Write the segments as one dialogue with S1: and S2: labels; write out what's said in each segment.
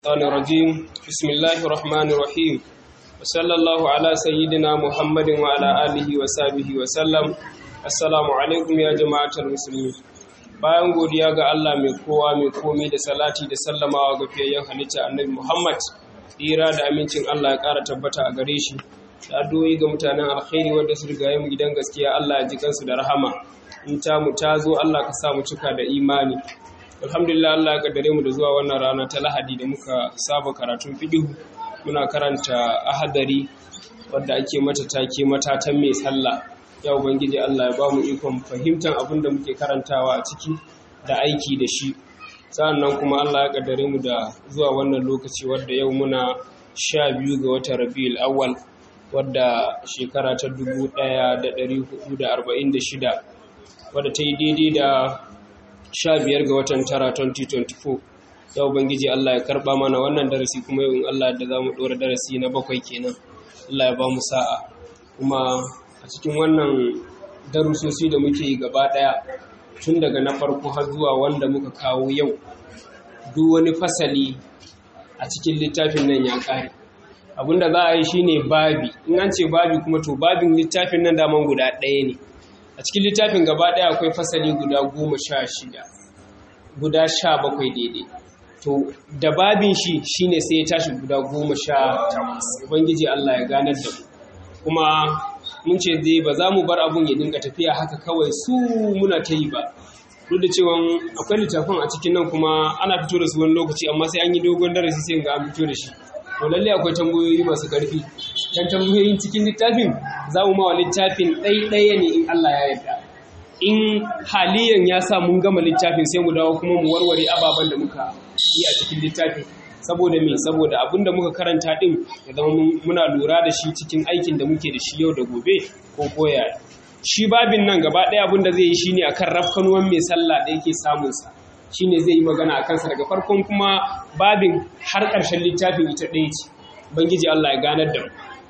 S1: الشيطان الرجيم بسم الله الرحمن الرحيم وصلى الله على سيدنا محمد وعلى آله وصحبه وسلم السلام عليكم يا جماعة المسلمين bayan godiya ga Allah mai kowa mai komai da salati da sallamawa ga fiyayyen halitta annabi Muhammad tsira da amincin Allah ya ƙara tabbata a gare shi da addu'o'i ga mutanen alkhairi wanda su riga mu gidan gaskiya Allah ya ji kansu da rahama in ta mu ta zo Allah ka sa mu cika da imani alhamdulillah Allah ya kaddare mu da zuwa wannan rana ta Lahadi da muka saba karatun fiqh muna karanta ahadari wadda ake mata take matatan mai sallah ya ubangiji Allah ya ba mu ikon fahimtar abin da muke karantawa a ciki da aiki da shi sa'annan kuma Allah ya kaddare mu da zuwa wannan lokaci wadda yau muna sha biyu ga watan Rabiul Awwal wadda shekara ta 1446 wadda ta yi daidai da sha biyar ga watan tara 2024 ya ubangiji Allah ya karba mana wannan darasi kuma yau in Allah da za mu ɗora darasi na bakwai kenan Allah ya ba mu sa'a kuma a cikin wannan darusosi da muke yi gaba ɗaya tun daga na farko har zuwa wanda muka kawo yau duk wani fasali a cikin littafin nan ya ƙare abinda za a yi shine babi in an ce babi kuma to babin littafin nan daman guda ɗaya ne a cikin littafin gaba ɗaya akwai fasali guda goma sha shida guda sha bakwai daidai to da babin shi shine sai ya tashi guda goma sha takwas ubangiji Allah ya ganar da mu kuma mun ce dai ba za mu bar abun ya dinga tafiya haka kawai su muna ta yi ba duk da cewa akwai littafin a cikin nan kuma ana fito da su wani lokaci amma sai an yi dogon darasi sai ga an fito da shi to lalle akwai tambayoyi masu ƙarfi dan tambayoyin cikin littafin za mu mawa littafin ɗaiɗaya ne in Allah ya yarda in haliyan ya sa mun gama littafin sai mu dawo kuma mu warware ababen da muka yi a cikin littafin saboda me saboda abin da muka karanta din ya zama muna lura da shi cikin aikin da muke da shi yau da gobe ko koya shi babin nan gaba ɗaya abin da zai yi shine akan rafkanuwan mai sallah da yake samunsa shine zai yi magana a kansa daga farkon kuma babin har ƙarshen littafin ita ɗaya ce bangiji Allah ya ganar da mu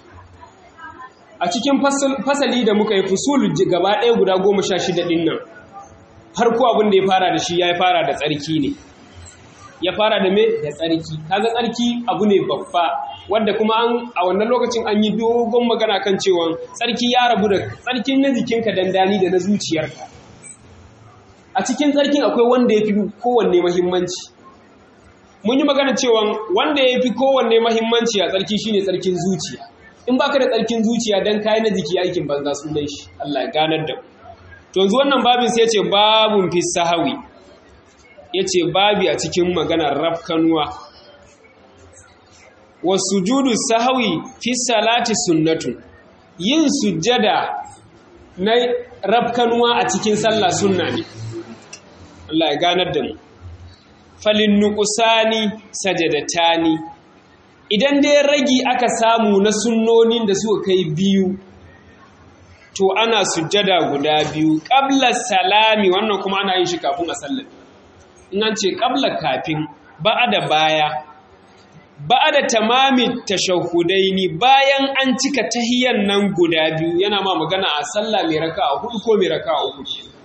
S1: a cikin fasali da muka yi fusul gaba ɗaya guda goma sha shida ɗin nan farko abin da ya fara da shi ya fara da tsarki ne ya fara da me da tsarki kaga tsarki abu ne babba wanda kuma an a wannan lokacin an yi dogon magana kan cewa tsarki ya rabu da tsarkin na jikinka dandani da na zuciyarka a cikin tsarkin akwai wanda ya fi kowanne mahimmanci mun yi magana cewa wanda ya fi kowanne mahimmanci a tsarki shine tsarkin zuciya in baka da tsarkin zuciya dan kayi na jiki aikin banza sunan shi Allah ya ganar da to yanzu wannan babin sai yace babun fi sahawi yace babi a cikin maganar rafkanuwa wasujudu sahawi fi salati sunnatun yin sujjada na rafkanuwa a cikin sallah sunna ne Allah ya ganar da mu falin nuqsani sajadatani idan dai ragi aka samu na sunnonin da suka kai biyu to ana sujjada guda biyu qabla salami wannan kuma ana yin shi kafin a sallar in an ce qabla kafin ba'ada baya ba'ada tamami tashahhudaini bayan an cika tahiyan nan guda biyu yana ma magana a sallah mai raka'a hudu ko mai raka'a uku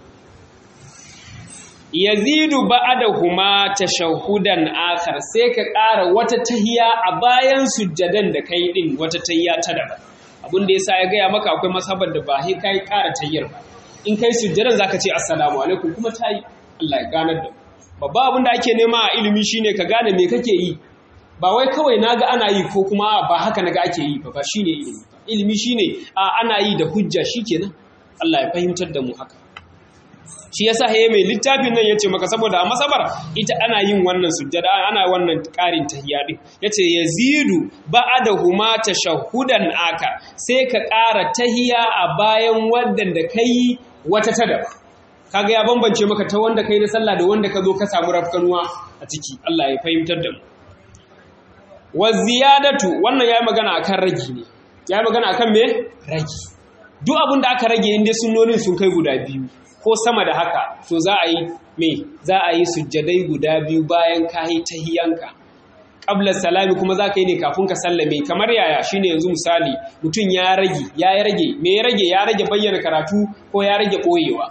S1: yazidu ba'dahuma tashahhudan akhar sai ka ƙara wata tahiya a bayan sujjadan da kai din wata tahiya ta daban abin da yasa ya gaya maka akwai masabar da ba sai kai ƙara tahiyar ba in kai sujjadan zaka ce assalamu alaikum kuma tayi Allah ya ganar da babba abin da ake nema a ilimi shine ka gane me kake yi ba wai kawai naga ana yi ko kuma ba haka naga ake yi ba ba shine ilimi ilimi shine a ana yi da hujja shikenan Allah ya fahimtar da mu haka shi yasa haye mai littafin nan yace maka saboda a masabar ita ana yin wannan sujjada ana wannan ƙarin tahiyya din yace yazidu ba'dahuma tashahhudan aka sai ka ƙara tahiyya a bayan wannan da kai wata tada kaga ya bambance maka ta wanda kai na sallah da wanda ka zo ka samu rafkanuwa a ciki Allah ya fahimtar da mu wa ziyadatu wannan yayi magana akan ragi ne yayi magana akan me ragi duk abin da aka rage inda sunnonin sun kai guda biyu ko sama da haka to za a yi me za a yi sujjadai guda biyu bayan ka yi tahiyanka qabla salami kuma za ka yi ne kafin ka sallame kamar yaya shine yanzu misali mutum ya rage ya rage me ya rage ya rage bayyana karatu ko ya rage koyewa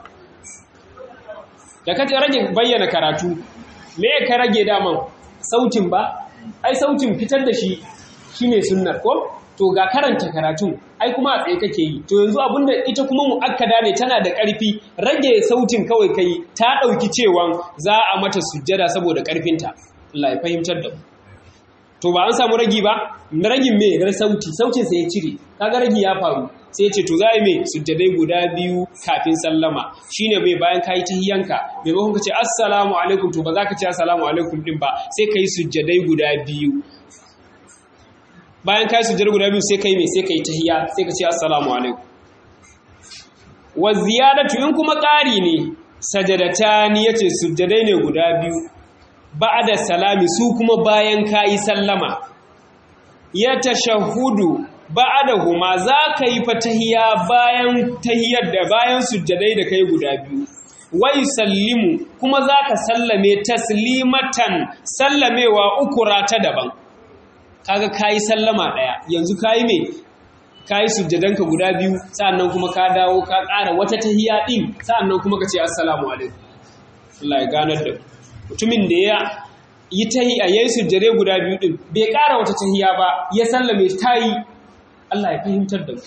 S1: da ka rage bayyana karatu me ka rage daman sautin ba ai sautin fitar da shi shine sunnar ko to ga karanta karatun ai kuma a tsaye kake yi to yanzu abinda ita kuma mu'akkada ne tana da ƙarfi rage sautin kawai kai ta ɗauki cewan za a mata sujjada saboda ƙarfinta Allah ya fahimtar da mu to ba an samu ragi ba na ragin me na sauti sautin sai ya cire kaga ragi ya faru sai ya ce to za a yi me sujjadai guda biyu kafin sallama shine mai bayan kayi tahiyanka maimakon ka ce assalamu alaikum to ba za ka ce assalamu alaikum din ba sai ka yi sujjadai guda biyu bayan kai sujjar guda biyu sai kai me sai kai tahiyya sai ka ce assalamu alaikum wa ziyadatu in kuma ƙari ne sajadatani yace sujjadai ne guda biyu ba'da salami su kuma bayan kai sallama ya tashahudu ba'dahuma za ka yi fatahiyya bayan tahiyyar da bayan sujjadai da kai guda biyu wai sallimu kuma za ka sallame taslimatan sallamewa ukura ta daban kaga kayi sallama daya yanzu kayi me kayi sujjadanka guda biyu sa'annan kuma ka dawo ka ƙara wata tahiyya din sa'annan kuma ka ce assalamu alaikum Allah ya ganar da mutumin da ya yi tahiyya yayi sujjade guda biyu din bai ƙara wata tahiyya ba ya sallame tayi Allah ya fahimtar da mu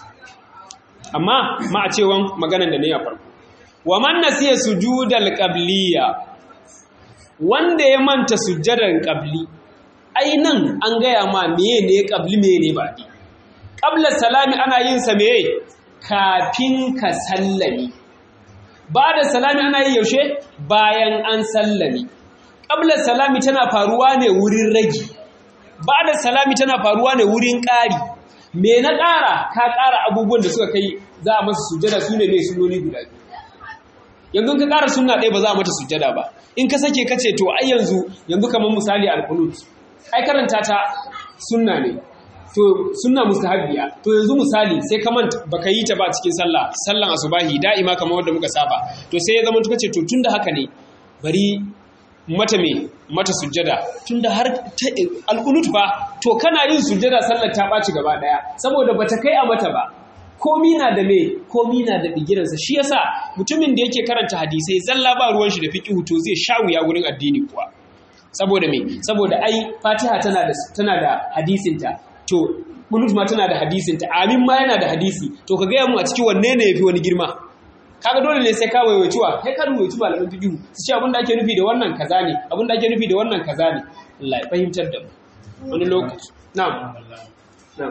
S1: amma ma a cewan maganar da ne a farko wa man nasiya sujudal qabliya wanda ya manta sujjadan qabli ai nan an gaya ma meye ne ƙabli meye ne baɗi ƙablar salami ana yin sa meye kafin ka sallami ba da salami ana yi yaushe bayan an sallami ƙablar salami tana faruwa ne wurin ragi ba da salami tana faruwa ne wurin ƙari me na ƙara ka ƙara abubuwan da suka kai za a masa sujjada su ne mai sunoni guda biyu yanzu ka ƙara sunna ɗaya ba za a mata sujjada ba in ka sake ka ce to ai yanzu yanzu kamar misali alkunut ai karanta ta sunna ne to sunna mustahabbiya to yanzu misali sai ka manta baka yi ta ba cikin sallah sallan asubahi da'ima kamar wanda muka saba to sai ya zama tuka ce to tunda haka ne bari mata me mata sujjada tunda har alqunut ba to kana yin sujjada sallar ta baci gaba daya saboda bata kai a mata ba komi na da me komi na da bigiransa shi yasa mutumin da yake karanta hadisai zalla ba ruwan shi da fiqhu to zai sha wuya gurin addini kuwa saboda me saboda ai fatiha tana da tana da hadisinta to qunut ma tana da hadisinta amin ma yana da hadisi to ka gaya mu a cikin wanne ne yafi wani girma kaga dole ne sai ka waiwaici wa kai ka waiwaici malaman fiqh su ce abin da ake nufi da wannan kaza ne abin da ake nufi da wannan kaza ne Allah ya fahimtar da mu wani lokaci na'am na'am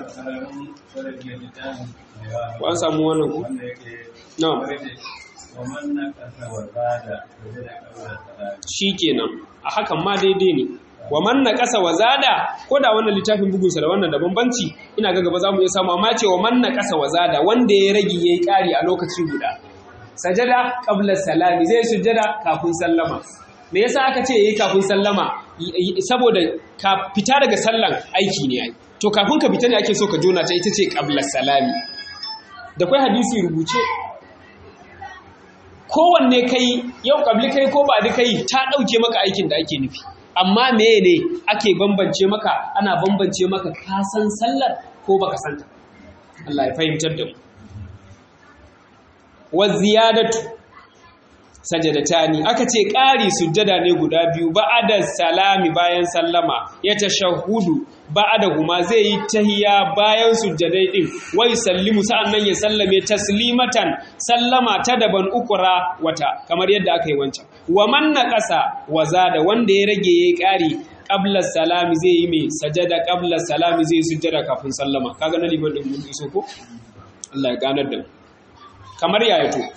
S1: ko an samu wannan ku na'am shikenan a hakan ma daidai ne wa man naqasa wa zada ko da wannan littafin bugun sa da wannan da bambanci ina ga gaba zamu iya samu amma ce wa man naqasa wa zada wanda ya rage yayi kari a lokaci guda sajada qabla salami zai sujjada kafin sallama me yasa aka ce yayi kafin sallama saboda ka fita daga sallan aiki ne ai to kafin ka fita ne ake so ka jona ta ita ce qabla salami da kai hadisi rubuce kowanne kai yau kabli kai ko ba kai ta ɗauke maka aikin da ake nufi amma meye ne ake bambance maka ana bambance maka ka san sallar ko baka santa Allah ya fahimtar da mu wa ziyadatu sajadatani aka ce ƙari sujjada ne guda biyu ba'ada salami bayan sallama ya tashahudu ba'ada huma zai yi tahiya bayan sujjadai din wai sallimu sa'annan ya sallame taslimatan sallama ta daban ukura wata kamar yadda aka yi wancan wa man naqasa wa zada wanda ya rage yayi ƙari qabla salami zai yi mai sajada qabla salami zai sujjada kafin sallama kaga na liman din mun iso ko Allah ya ganar da mu kamar yaya to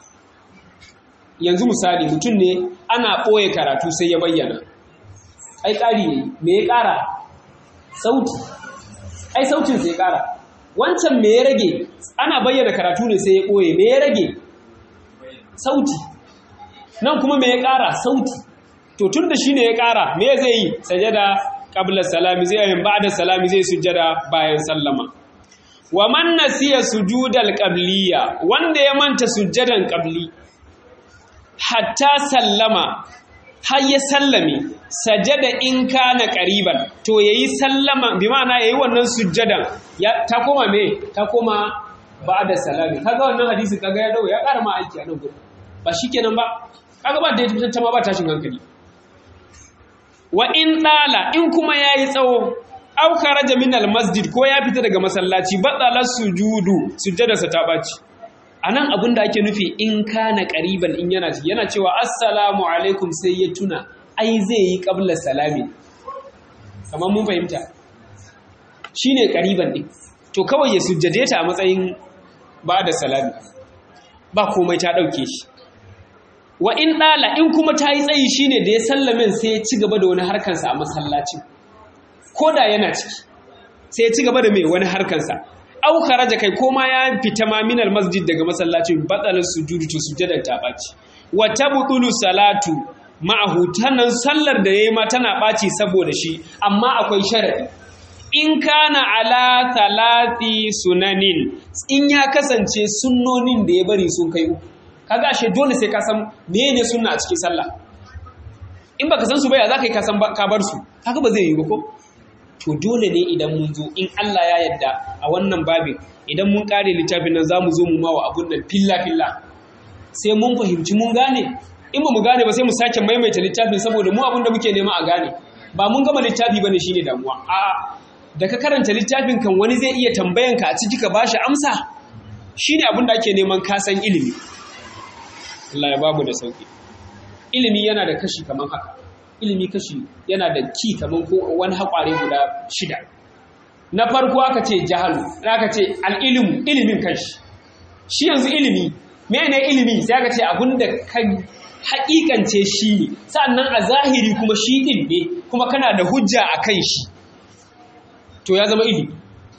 S1: yanzu misali mutum ne ana ɓoye karatu sai ya bayyana ai ƙari ne me ya ƙara sauti ai sautin sai ya ƙara wancan me ya rage ana bayyana karatu ne sai ya ɓoye me ya rage sauti nan kuma me ya ƙara sauti to tun da shi ne ya ƙara me zai yi sajada qabla salami zai yi ba'da salami zai sujjada bayan sallama wa man nasiya sujudal qabliya wanda ya manta sujjadan qabli hatta sallama har ya sallame sajada in kana qariban to yayi sallama bi ma'ana yayi wannan sujjadan ya ta koma me ta koma ba'da salami kaga wannan hadisi kaga ya dawo ya ƙara ma aiki a nan gurin ba shikenan ba kaga ba da ta ma ba tashin hankali wa in dala in kuma yayi tsawo aw kharaja min al masjid ko ya fita daga masallaci batala sujudu sujjadarsa ta baci anan abin da ake nufi in kana qariban in yana yana cewa assalamu alaikum sai ya tuna ai zai yi qabla salami kamar mun fahimta shine qariban din to kawai ya sujjade ta a matsayin ba da salami ba komai ta dauke shi wa in dala in kuma ta yi tsayi shine da ya sallamin sai ya ci gaba da wani harkansa a masallacin ko da yana ciki sai ya ci gaba da mai wani harkansa au kharaja kai ko ma ya fita ma minal masjid daga masallacin batsalar sujudu to sujadar ta baci wa tabtulu salatu ma'ahu tanan sallar da yayi ma tana baci saboda shi amma akwai sharadi in kana ala talati sunanin in ya kasance sunnonin da ya bari sun kai uku kaga ashe dole sai ka san menene sunna a cikin sallah in baka san su ba ya zaka yi ka san ka bar su kaga ba zai yi ba ko to dole ne idan mun zo in Allah ya yadda a wannan babin idan mun kare littafin nan zamu zo mu mawa abun nan filla filla sai mun fahimci mun gane in ba mu gane ba sai mu sake maimaita littafin saboda mu abin da muke nema a gane ba mun gama littafi bane shine damuwa a'a da ka karanta littafin kan wani zai iya tambayan ka a ciki ka bashi amsa shine abin da ake neman kasan ilimi Allah ya babu da sauki ilimi yana da kashi kamar haka ilimi kashi yana da ki kamar ko wani haƙware guda shida na farko aka ce jahalu aka ce al'ilimu ilimin kanshi shi yanzu ilimi mene ilimi sai aka ce abin da ka haƙiƙance shi ne sannan a zahiri kuma shi ɗin ne kuma kana da hujja a kan shi to ya zama ilimi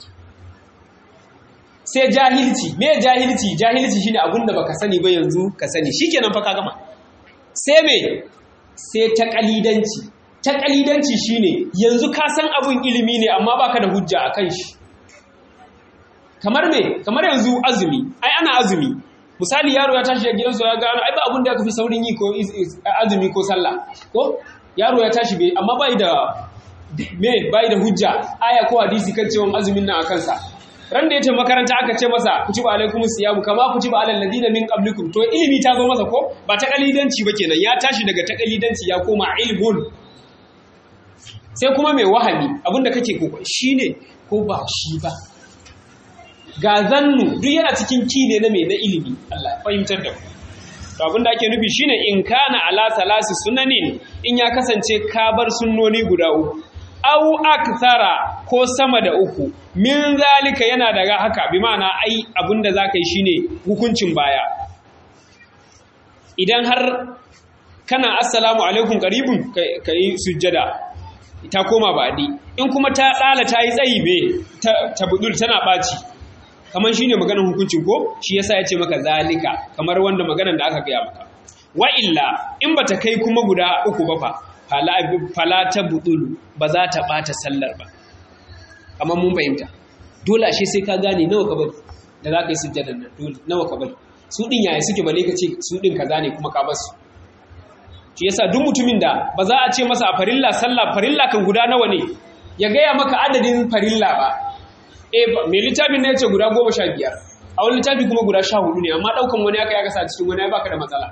S1: sai jahilci me jahilci jahilci shine abin da baka sani ba yanzu ka sani shikenan fa ka gama sai me sai ta kalidanci ta kalidanci shine yanzu ka san abun ilimi ne amma baka da hujja akan shi kamar me kamar yanzu azumi ai ana azumi misali yaro ya tashi a gidansu ya gano ai ba abun da ya kafi saurin yi ko azumi ko sallah ko yaro ya tashi bai amma bai da me bai da hujja aya ko hadisi kan cewa azumin nan akan sa ran da ya ce makaranta aka ce masa kutiba alaikumus siyamu kama kutiba alal ladina min qablikum to ilimi ta zo masa ko ba ta kalidanci ba kenan ya tashi daga ta kalidanci ya koma ilmun sai kuma mai wahami abinda kake ko shine ko ba shi ba ga zannu duk yana cikin ki ne na mai na ilimi Allah ya fahimtar da mu to abinda ake nufi shine in kana ala salasi sunanin in ya kasance ka bar sunnoni guda uku au akthara ko sama da uku min zalika yana daga haka bi ma'ana ai abinda zaka yi shine hukuncin baya idan har kana assalamu alaikum qaribun kai sujjada ta koma badi in kuma ta dala ta yi tsayi be ta budul tana baci kamar shine maganar hukuncin ko shi yasa yace maka zalika kamar wanda maganar da aka gaya maka wa illa in bata kai kuma guda uku ba fa fala ta budulu ba za ta ɓata sallar ba amma mun fahimta dole ashe sai ka gane nawa ka bari da za ka yi sujjadar nan dole nawa ka bari su ɗin yaya suke bale ka ce su ɗin kaza ne kuma ka bar su shi yasa duk mutumin da ba za a ce masa a farilla sallah farilla kan guda nawa ne ya gaya maka adadin farilla ba eh mai littafin ne ya ce guda goma sha biyar a wani littafi kuma guda sha hudu ne amma ɗaukan wani aka ya kasa cikin wani ya baka da matsala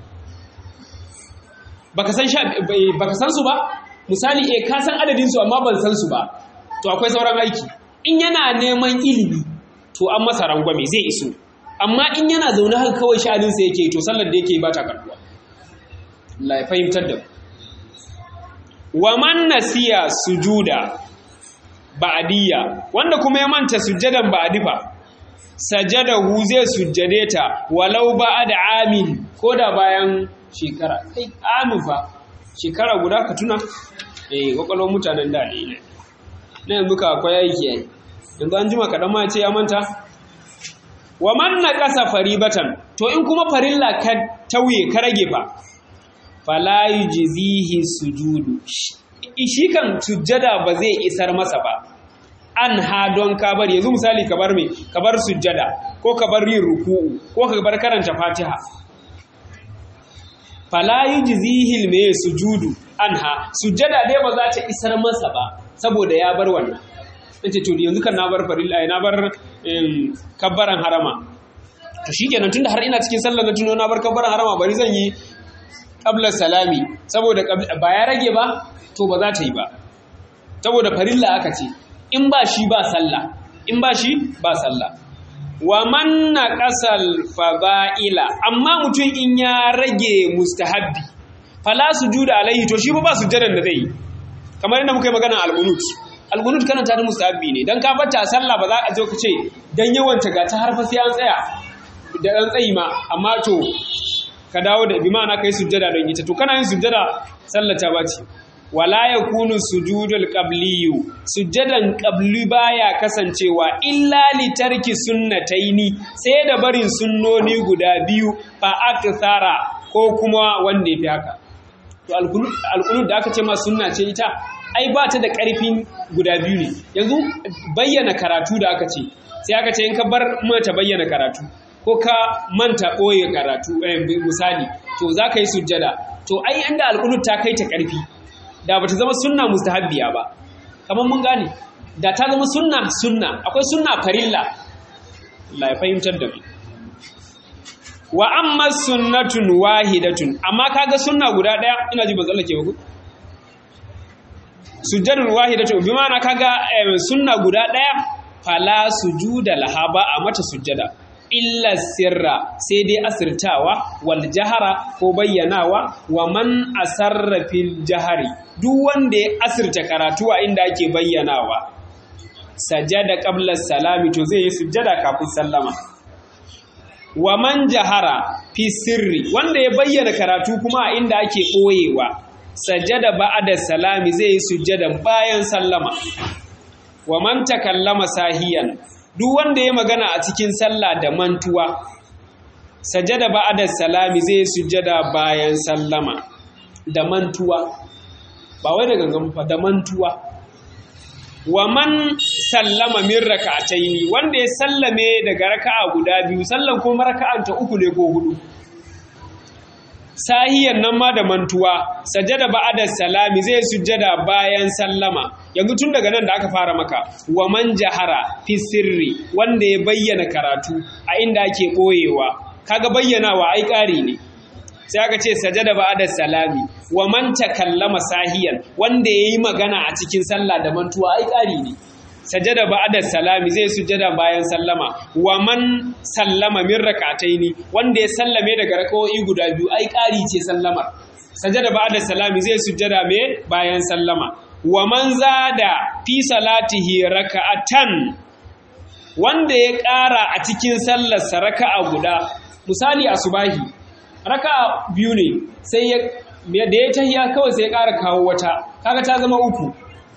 S1: baka san baka san su ba misali eh ka san adadin su amma ban san su ba to akwai sauran aiki in yana neman ilimi to an masa rangwame zai iso amma in yana zaune haka kawai sha'anin sa yake to sallar da yake ba ta karbuwa Allah ya fahimtar da wa man nasiya sujuda ba'diyya wanda kuma ya manta sujjadan ba'difa sajadahu zai sujjade ta walau ba'da amin koda bayan shekara kai amin fa shekara guda ka tuna eh kwakwalwar mutanen da ne na yanzu ka akwai aiki yayi yanzu an jima kaɗan ma ce ya manta wa man na ƙasa faribatan to in kuma farilla ka tauye ka rage fa fala yujzihi sujudu shi kan sujjada ba zai isar masa ba an ha don ka bar yanzu misali ka bar me ka bar sujjada ko ka bar yin ruku'u ko ka bar karanta fatiha fala yujzihil me sujudu anha sujjada dai ba za ta isar masa ba saboda ya bar wannan nace to yanzu kan na bar farilla na bar kabbaran harama to shikenan tunda har ina cikin sallar na tuno na bar kabbaran harama bari zan yi qabla salami saboda ba ya rage ba to ba za ta yi ba saboda farilla aka ce in ba shi ba sallah in ba shi ba sallah wa man naqasal fada'ila amma mutum in ya rage mustahabbi fala sujuda alaihi to shi ba ba sujjadan da zai yi kamar yadda muka yi magana al-qunut al-qunut kana ta mustahabbi ne dan ka bata sallah ba za a je ka ce dan yawan ta ga ta harfa sai an tsaya da dan tsayi ma amma to ka dawo da bi ma'ana kai sujjada don ita to kana yin sujjada sallah ta bace wala yakunu sujudul qabliyu sujjadan qabli baya kasancewa illa li tarki sunnataini sai da barin sunnoni guda biyu fa akthara ko kuma wanda yafi haka to alqunut da aka ce ma sunna ce ita ai ba ta da karfin guda biyu ne yanzu bayyana karatu da aka ce sai aka ce in ka bar mata bayyana karatu ko ka manta ɓoye karatu misali to za ka yi sujjada to ai inda alƙunut ta kai ta ƙarfi da ba ta zama sunna mustahabbiya ba kamar mun gane da ta zama sunna sunna akwai sunna farilla Allah ya fahimtar da mu wa amma sunnatun wahidatun amma kaga sunna guda daya ina ji ban tsallake ba ku sujjadun wahidatun bi ma'ana kaga sunna guda daya fala sujuda laha ba a mata sujjada illa sirra sai dai asirtawa wal jahara ko bayyanawa wa man asarra fil jahari duk wanda ya asirta karatu a inda ake bayyanawa sajada qabla salami to zai yi sujjada kafin sallama wa man jahara fi sirri wanda ya bayyana karatu kuma a inda ake ɓoyewa sajada ba'da salami zai yi sujjada bayan sallama wa man takallama sahiyan duk wanda ya magana a cikin sallah da mantuwa sajada ba'da salami zai sujjada bayan sallama da mantuwa ba wai da gangan fa da mantuwa wa man sallama min raka'ataini wanda ya sallame daga raka'a guda biyu sallan ko raka'an ta uku ne ko hudu sahiyan nan ma da mantuwa sajada ba'da salami zai sujjada bayan sallama yanzu tun daga nan da aka fara maka wa man jahara fi sirri wanda ya bayyana karatu a inda ake boyewa kaga bayyanawa ai ƙari ne sai aka ce sajada ba'da salami wa man takallama sahiyan wanda yayi magana a cikin sallah da mantuwa ai ƙari ne sajada ba'da salami zai sujada bayan sallama wa man sallama min rak'ataini wanda ya sallame daga rak'o'i guda biyu ai ƙari ce sallamar sajada ba'da salami zai sujada me bayan sallama wa man zada fi salatihi raka'atan wanda ya ƙara a cikin sallarsa raka'a guda misali asubahi raka'a biyu ne sai ya da ya tahiya kawai sai ya ƙara kawo wata kaga ta zama uku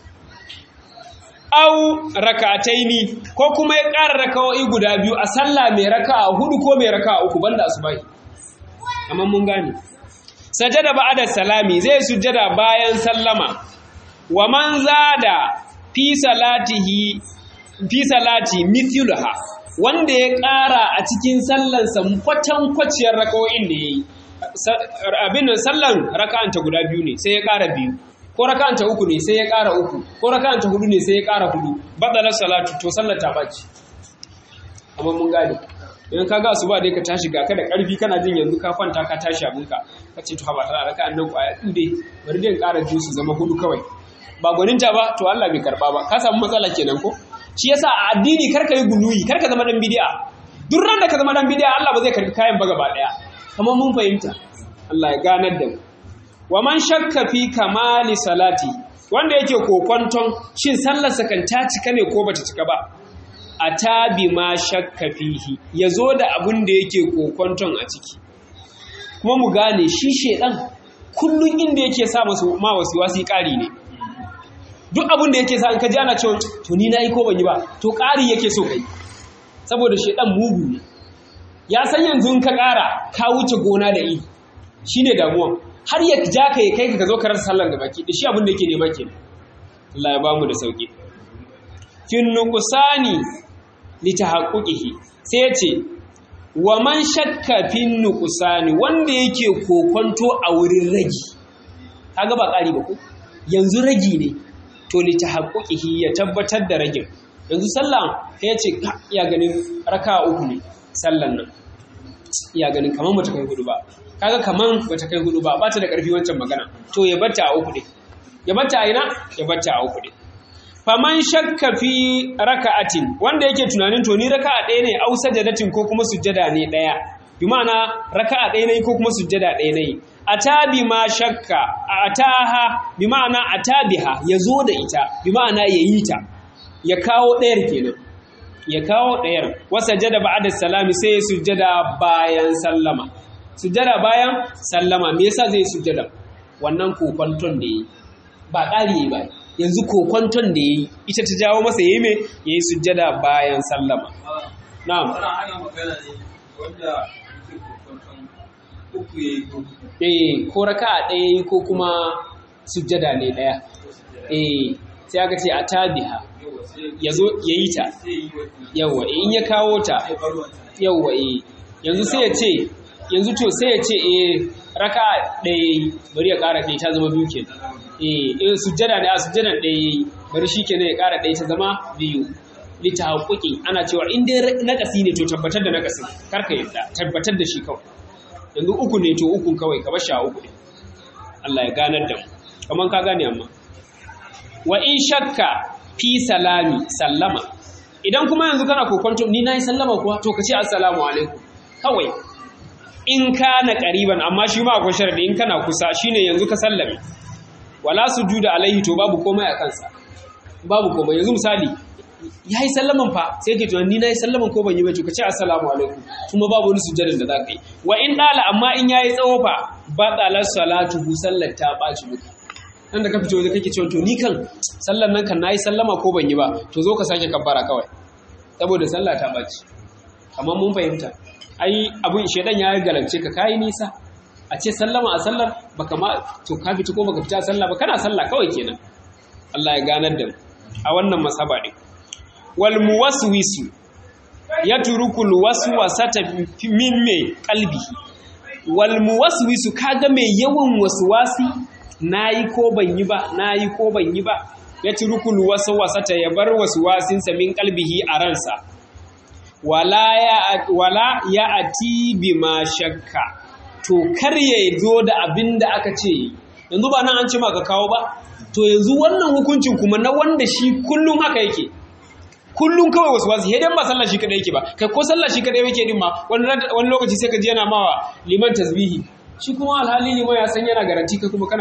S1: au raka'ataini ko kuma ya ƙara raka'o'i guda biyu a sallah mai raka'a hudu ko mai raka'a uku banda asubahi amma mun gane sajada ba'da salami zai sujjada bayan sallama wa man zada fi salatihi fi salati mithluha wanda ya ƙara a cikin sallansa kwatan kwaciyar raka'o'in da yayi abin sallan raka'anta guda biyu ne sai ya ƙara biyu ko raka'anta uku ne sai ya ƙara uku ko raka'anta hudu ne sai ya ƙara hudu badalar salatu to sallar ta baci amma mun gane idan ka ga su ba dai ka tashi ga ka da ƙarfi kana jin yanzu ka kwanta ka tashi abinka ka ce to ha ba tara raka'an nan kwaya ɗin bari dai ƙara biyu su zama hudu kawai ba gwaninta ba to Allah bai karba ba ka samu matsala kenan ko shi yasa a addini karka yi guluyi karka zama dan bid'a duk ran da ka zama dan bid'a Allah ba zai karbi kayan ba gaba daya kamar mun fahimta Allah ya ganar da mu wa man shakka fi kamali salati wanda yake kokonton shin sallar sa kan ta cika ne ko bata cika ba atabi ma shakka fihi yazo da abun da yake kokonton a ciki kuma mu gane shi shedan kullun inda yake sa masu ma wasu wasi kari ne duk abin da yake sa in ka ji ana cewa to ni na yi ko ban yi ba to ƙari yake so kai saboda shedan mugu ne ya san yanzu in ka ƙara ka wuce gona da iri shine damuwa har ya ja ka ya kai ka zo ka rasa sallan da baki da shi abin da yake nema ke Allah ya bamu da sauki fin nuqsani li tahaqquqihi sai ya ce wa man shakka fin nuqsani wanda yake kokonto a wurin ragi kaga ba ƙari ba ko yanzu ragi ne to li tahaqquqihi ya tabbatar da ragin yanzu sallah ya ce ya ganin raka uku ne sallan nan iya ganin kaman bata kai hudu ba kaga kaman bata kai hudu ba ba ta da karfi wancan magana to ya batta a uku ne ya batta a ina ya batta a uku ne faman shakka fi raka'atin wanda yake tunanin to ni raka'a ɗaya ne au sajadatin ko kuma sujjada ne ɗaya bi ma'ana raka'a ɗaya ne ko kuma sujjada ɗaya ne atabi ma shakka ataha bi ma'ana atabiha ya zo da ita bi ma'ana ya yi ta ya kawo ɗayar kenan ya kawo ɗayar wasa jada ba'da salami sai ya sujjada bayan sallama sujjada bayan sallama me yasa zai sujjada wannan kokonton da yi ba ƙari ba yanzu kokonton da yi ita ta jawo masa yayi me yayi sujjada bayan sallama na'am
S2: ana magana ne wanda yake kokonton uku yayi ko
S1: eh ko raka'a ɗaya ko kuma sujjada ne ɗaya eh sai aka ce atabiha
S2: yawa sai
S1: yazo yayi ta
S2: sai yi wani
S1: yawa in ya kawo ta
S2: sai bar wata
S1: yauwa eh yanzu sai ya ce yanzu to sai ya ce eh raka ɗaya bari ya ƙara ɗaya ta zama biyu kenan eh eh sujjada ne a sujjadan ɗaya yayi bari shi kenan ya ƙara ɗaya ta zama biyu lita haƙuƙi ana cewa in dai nakasi ne to tabbatar da nakasin kar ka yadda tabbatar da shi kawai yanzu uku ne to uku kawai ka bar shi a uku ne Allah ya ganar da mu kaman ka gane amma wa in shakka fi salami sallama idan kuma yanzu kana kokonto ni nayi sallama kuwa to ka ce assalamu alaikum kawai in kana qariban amma shi ma akwai sharadi in kana kusa shine yanzu ka sallame wala sujuda alaihi to babu komai a kansa babu komai yanzu misali yayi sallaman fa sai ke tunani ni nayi sallaman ko ban yi ba to ka ce assalamu alaikum kuma babu wani sujjadin da za ka yi wa in dala amma in yayi tsawo fa batala salatu sallar ta baci muka nan da ka fito waje kake cewa to ni kan sallar nan kan nayi sallama ko ban yi ba to zo ka sake kabbara kawai saboda sallah ta baci amma mun fahimta ai abun shedan ya galabce ka kai nisa a ce sallama a sallar baka ma to ka fito ko baka fita a sallah ba kana sallah kawai kenan Allah ya ganar da mu a wannan masaba din wal muwaswisu yatrukul waswasata min me qalbihi wal muwaswisu kaga mai yawan waswasi nayi ko ban yi ba nayi ko ban yi ba yatrukul waswasata ya bar waswasinsa min qalbihi a ransa wala ya wala ya ati bima shakka to kar ya zo da abin da aka ce yanzu ba nan an ce maka kawo ba to yanzu wannan hukuncin kuma na wanda shi kullum haka yake kullum kawai wasu wasu hedan ba sallah shi kadai yake ba kai ko sallah shi kadai yake din ma wani lokaci sai ka ji yana mawa liman tasbihi shi kuma alhali liman ya san yana garanti kai kuma kana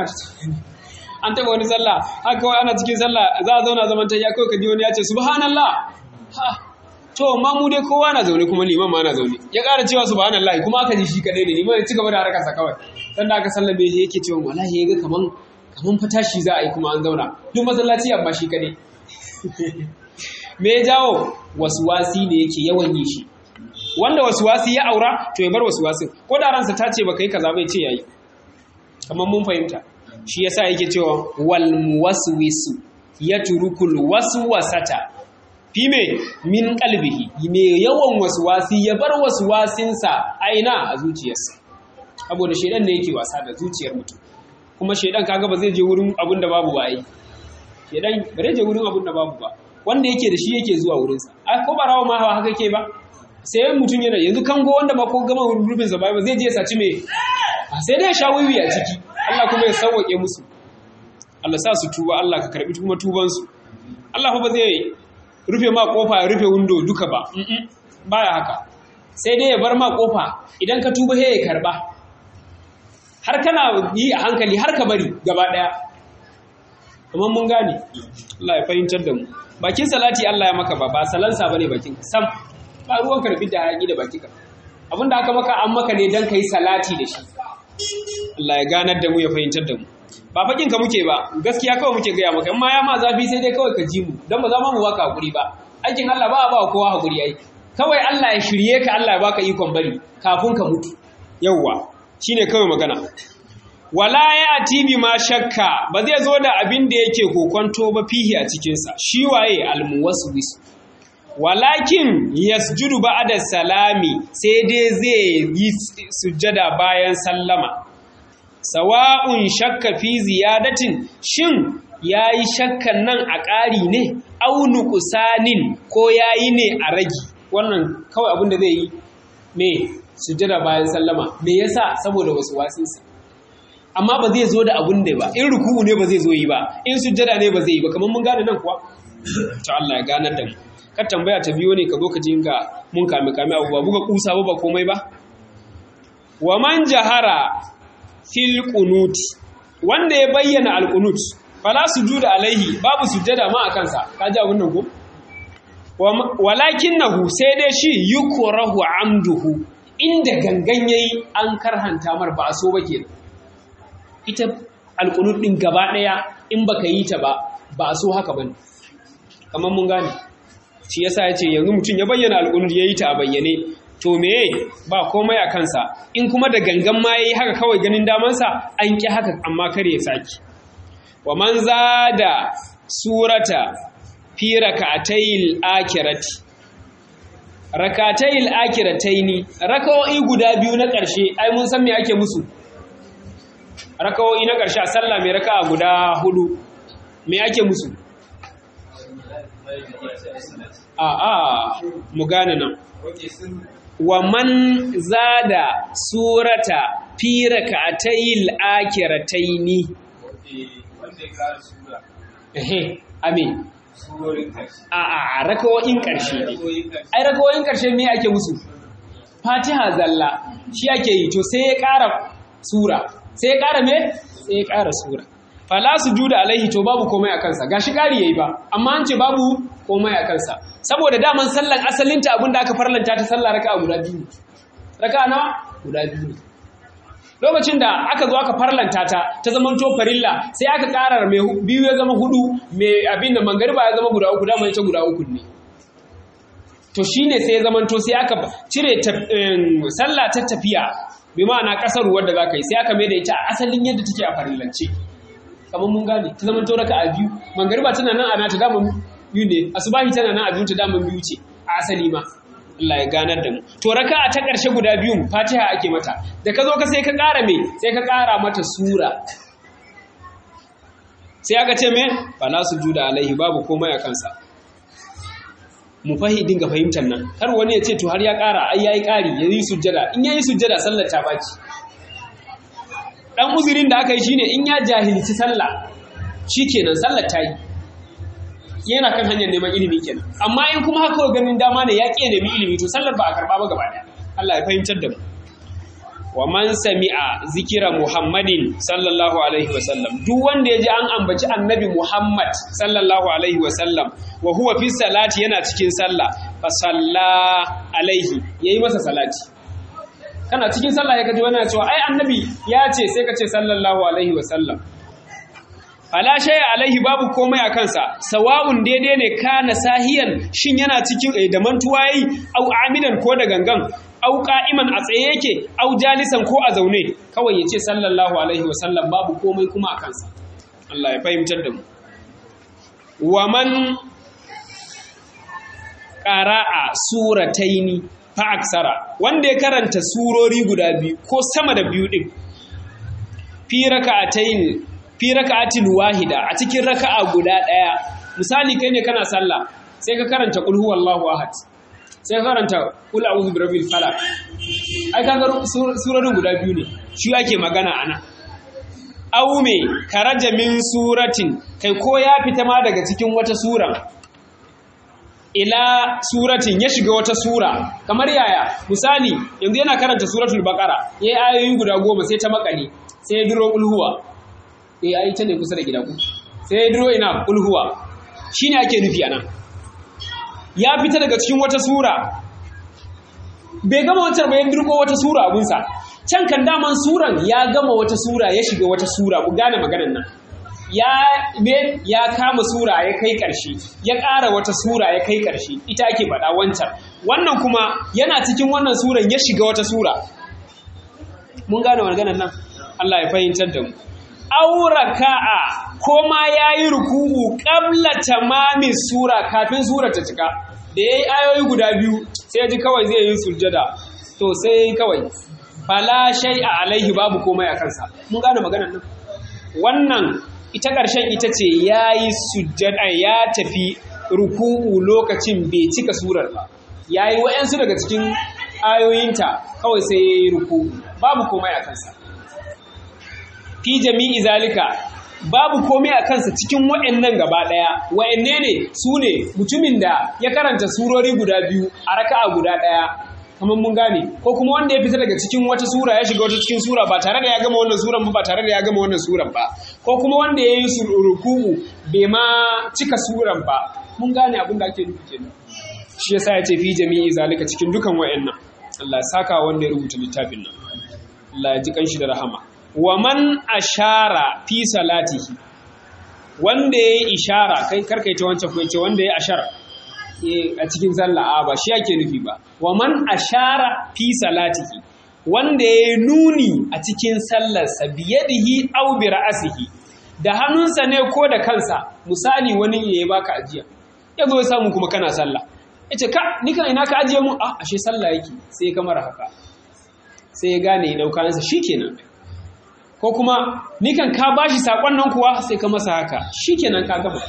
S1: an taba wani sallah haka kawai ana cikin sallah za a zauna zaman ta ya kawai ka ji wani ya ce subhanallah ha to ma mu dai kowa na zaune kuma liman ma na zaune ya ƙara cewa subhanallah kuma aka ji shi kadai ne liman ya ci gaba da harkarsa kawai dan da aka sallabe shi yake cewa wallahi yaga kaman kaman fatashi za a yi kuma an zauna duk masallaci amma shi kadai me ya jawo wasuwasi ne yake yawan yi shi wanda wasuwasi ya aura to ya bar wasuwasin ko da ransa ta ce baka yi kaza bai ce yayi kamar mun fahimta shi yasa yake cewa wal muwaswisu yatrukul waswasata fi me min qalbihi me yawan wasuwasi ya bar wasuwasinsa aina a zuciyarsa saboda shedan ne yake wasa da zuciyar mutum kuma shedan kaga ba zai je wurin abin da babu ba ai shedan ba zai je wurin abin da babu ba wanda yake da shi yake zuwa wurinsa a ko barawa ma hawa haka ke ba sai mutum yana yanzu kango wanda ma ko gama rubin sa ba zai je ya saci me sai dai ya sha wiwi a ciki Allah kuma ya sauwake musu Allah sa su tuba Allah ka karbi kuma tuban su Allah fa ba zai rufe ma kofa ya rufe window duka ba baya haka sai dai ya bar ma kofa idan ka tuba sai ya karba har kana yi a hankali har ka bari gaba daya amma mun gane Allah ya fahimtar da mu bakin salati Allah ya maka ba ba salansa bane bakin sam ba ruwan karfi da hayaki da baki ka abinda aka maka an maka ne dan kai salati da shi Allah ya ganar da mu ya fahimtar da mu ba fakin ka muke ba gaskiya kawai muke gaya maka amma ya ma zafi sai dai kawai ka ji mu dan ba za mu baka hakuri ba aikin Allah ba a ba kowa hakuri ai kawai Allah ya shirye ka Allah ya baka ikon bari kafin ka mutu yawwa shine kawai magana wala ya atibi ma shakka ba zai zo da abin da yake kokonto ba fihi a cikinsa shi waye almuwaswis walakin yasjudu ba'da salami sai dai zai yi sujjada bayan sallama sawa'un shakka fi ziyadatin shin yayi shakkan nan a ƙari ne au nuqsanin ko yayi ne a ragi wannan kawai abin da zai yi me sujjada bayan sallama me yasa saboda wasu wasinsa amma ba zai zo da abun da ba in ruku'u ne ba zai zo yi ba in sujjada ne ba zai yi ba kamar mun gane nan kuwa to Allah ya ganar da mu kar tambaya ta biyo ne ka zo ka ji ga mun kame kame abu ba buga kusa ba ba komai ba wa man jahara fil qunut wanda ya bayyana al qunut fala sujuda alaihi babu sujjada ma a kansa ka ji abun nan ko walakinnahu sai dai shi yukrahu amduhu inda gangan yayi an karhanta mar ba so ba kenan ita alqunut din gaba daya in baka yi ta ba ba so haka bane kamar mun gane shi yasa yace yanzu mutum ya bayyana alqunut yayi ta a bayyane to meye ba komai a kansa in kuma da gangan ma yayi haka kawai ganin damansa an ki haka amma kar ya saki wa man zada surata fi rakatayil akirati rakatayil akirataini rakawoyi guda biyu na ƙarshe ai mun san me ake musu rakawoyi na ƙarshe a sallah mai raka'a guda hudu me ake musu a a mu gane nan wa man zada surata fi rakatayil akirataini ehe amin a a rakawoyin ƙarshe ne ai rakawoyin ƙarshe me ake musu fatiha zalla shi ake yi to sai ya ƙara sura sai ya ƙara me sai ya ƙara sura fala sujuda alaihi to babu komai a kansa gashi ƙari yayi ba amma an ce babu komai a kansa saboda daman sallan asalinta abinda aka farlanta ta sallah raka'a guda biyu raka'a nawa guda biyu lokacin da aka zo aka farlanta ta ta zama to farilla sai aka karar mai biyu ya zama hudu mai abin da mangariba ya zama guda uku dama ita guda uku ne to shine sai ya zama to sai aka cire sallah ta tafiya bi ma'ana kasar wadda za ka yi sai aka mai da ita a asalin yadda take a farillance kamar mun gane ta zama to raka a biyu mangariba tana nan a nata dama biyu ne asubahi tana nan a biyu ta dama biyu ce a asali ma Allah ya ganar da mu to raka'a ta ƙarshe guda biyun Fatiha ake mata da ka zo ka sai ka ƙara me sai ka ƙara mata sura sai aka ce me fala sujuda alaihi babu komai a kansa mu fahi dinga fahimtar nan kar wani ya ce to har ya ƙara ai yayi ƙari yayi sujjada in yayi sujjada sallar ta baci dan uzurin da aka yi shine in ya jahilci sallah shikenan sallar ta yi yana kan hanyar neman ilimi kenan amma in kuma haka ganin dama ne ya ƙi nemi ilimi to sallar ba a karɓa ba gaba ɗaya Allah ya fahimtar da mu wa man sami'a zikira Muhammadin sallallahu alaihi wa sallam duk wanda ya ji an ambaci annabi Muhammad sallallahu alaihi wa sallam wa huwa fi salati yana cikin sallah fa salla alaihi yayi masa salati kana cikin sallah ya kaji wani cewa ai annabi ya ce sai ka ce sallallahu alaihi wa sallam Ala shaya alaihi babu komai a kansa, sawa'un daidai ne kana sahiyan shin yana cikin da mantuwa yi, au amidan ko da gangan, au ka'iman a tsaye yake, au jalisan ko a zaune, kawai ya ce sallallahu alaihi wasallam babu komai kuma a kansa. Allah ya fahimtar da mu. Wa man ƙara'a surataini fa aksara, wanda ya karanta surori guda biyu ko sama da biyu ɗin, fi raka'ataini fi raka'atin wahida a cikin raka'a guda ɗaya misali kai ne kana sallah sai ka karanta qul huwallahu ahad sai ka karanta qul a'udhu birabbil falaq ai kaga surorin guda biyu ne shi ake magana ana aw me karaja min suratin kai ko ya fita ma daga cikin wata sura ila suratin ya shiga wata sura kamar yaya misali yanzu yana karanta suratul baqara yayi ayoyi guda goma sai ta makale sai ya duro qul huwa eh ai ta ne kusa da gida ku sai ya duro ina ulhuwa shine ake nufi anan ya fita daga cikin wata sura bai gama wancan bayan dirko wata sura abunsa can kan daman suran ya gama wata sura ya shiga wata sura ku gane maganar nan ya me ya kama sura ya kai ƙarshe ya ƙara wata sura ya kai ƙarshe ita ake faɗa wancan wannan kuma yana cikin wannan suran ya shiga wata sura mun gane maganar nan Allah ya fahimtar da mu auraka'a ko ma ya yi ruku'u ƙabla tamamin sura kafin sura ta cika da ya yi ayoyi guda biyu sai ji kawai zai yi sujjada to sai kawai fala shai a alaihi babu komai a kansa mun gane maganar nan wannan ita ƙarshen ita ce ya yi sujjada ya tafi ruku'u lokacin bai cika surar ba ya yi wa'yansu daga cikin ayoyinta kawai sai ya yi ruku babu komai a kansa fi jami'i zalika babu komai a kansa cikin wa'annan gaba ɗaya wa'anne ne su ne mutumin da ya karanta surori guda biyu a raka'a guda ɗaya kamar mun gane ko kuma wanda ya fita daga cikin wata sura ya shiga wata cikin sura ba tare da ya gama wannan suran ba ba tare da ya gama wannan suran ba ko kuma wanda ya yi ruku'u bai ma cika suran ba mun gane abin da ake nufi kenan shi yasa ya ce fi jami'i zalika cikin dukan wa'annan Allah ya saka wanda ya rubuta littafin nan Allah ya ji kanshi da rahama wa man ashara fi salatihi wanda ya yi ishara kai karkaita wancan ko yace wanda ya ashara a cikin sallah a ba shi yake nufi ba wa man ashara fi salatihi wanda ya nuni a cikin sallarsa biyadihi aw bi ra'sihi da hannunsa ne ko da kansa misali wani ya baka ajiya ya zo ya samu kuma kana sallah yace ka ni kan ina ka ajiye mu a ashe sallah yake sai kamar haka sai ya gane ya dauka nasa shikenan ko kuma ni kan ka bashi sakon nan kuwa sai ka masa haka shikenan ka gaba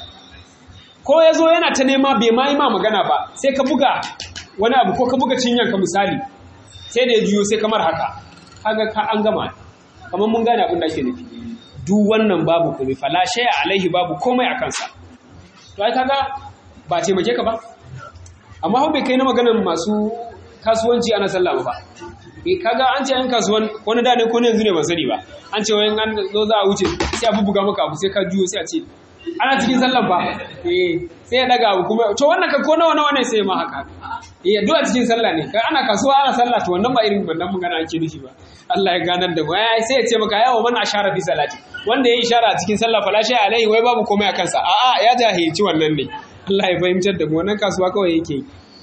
S1: ko ya zo yana ta nema bai ma yi ma magana ba sai ka buga wani abu ko ka buga cinyanka misali sai da ya juyo sai kamar haka kaga ka an gama kamar mun gane abin da ake nufi duk wannan babu komai fala shay'a alaihi babu komai a kansa to ai kaga ba taimake ka ba amma hau bai kai na maganar masu kasuwanci ana sallah ba eh kaga an ce yan kasuwan wani da ne ko ne yanzu ne ban sani ba an ce wayan an zo za a wuce sai a bubuga maka abu sai ka juyo sai a ce ana cikin sallan ba eh sai ya daga abu kuma to wannan ka ko nawa nawa ne sai ma haka eh duk a cikin sallah ne kai ana kasuwa ana sallah to wannan ba irin wannan magana ake nufi ba Allah ya ganar da mu ai sai ya ce maka yawa man ashara fi salati wanda yayi ishara a cikin sallah fala shay alaihi wai babu komai a kansa a'a ya jahilci wannan ne Allah ya fahimtar da mu wannan kasuwa kawai yake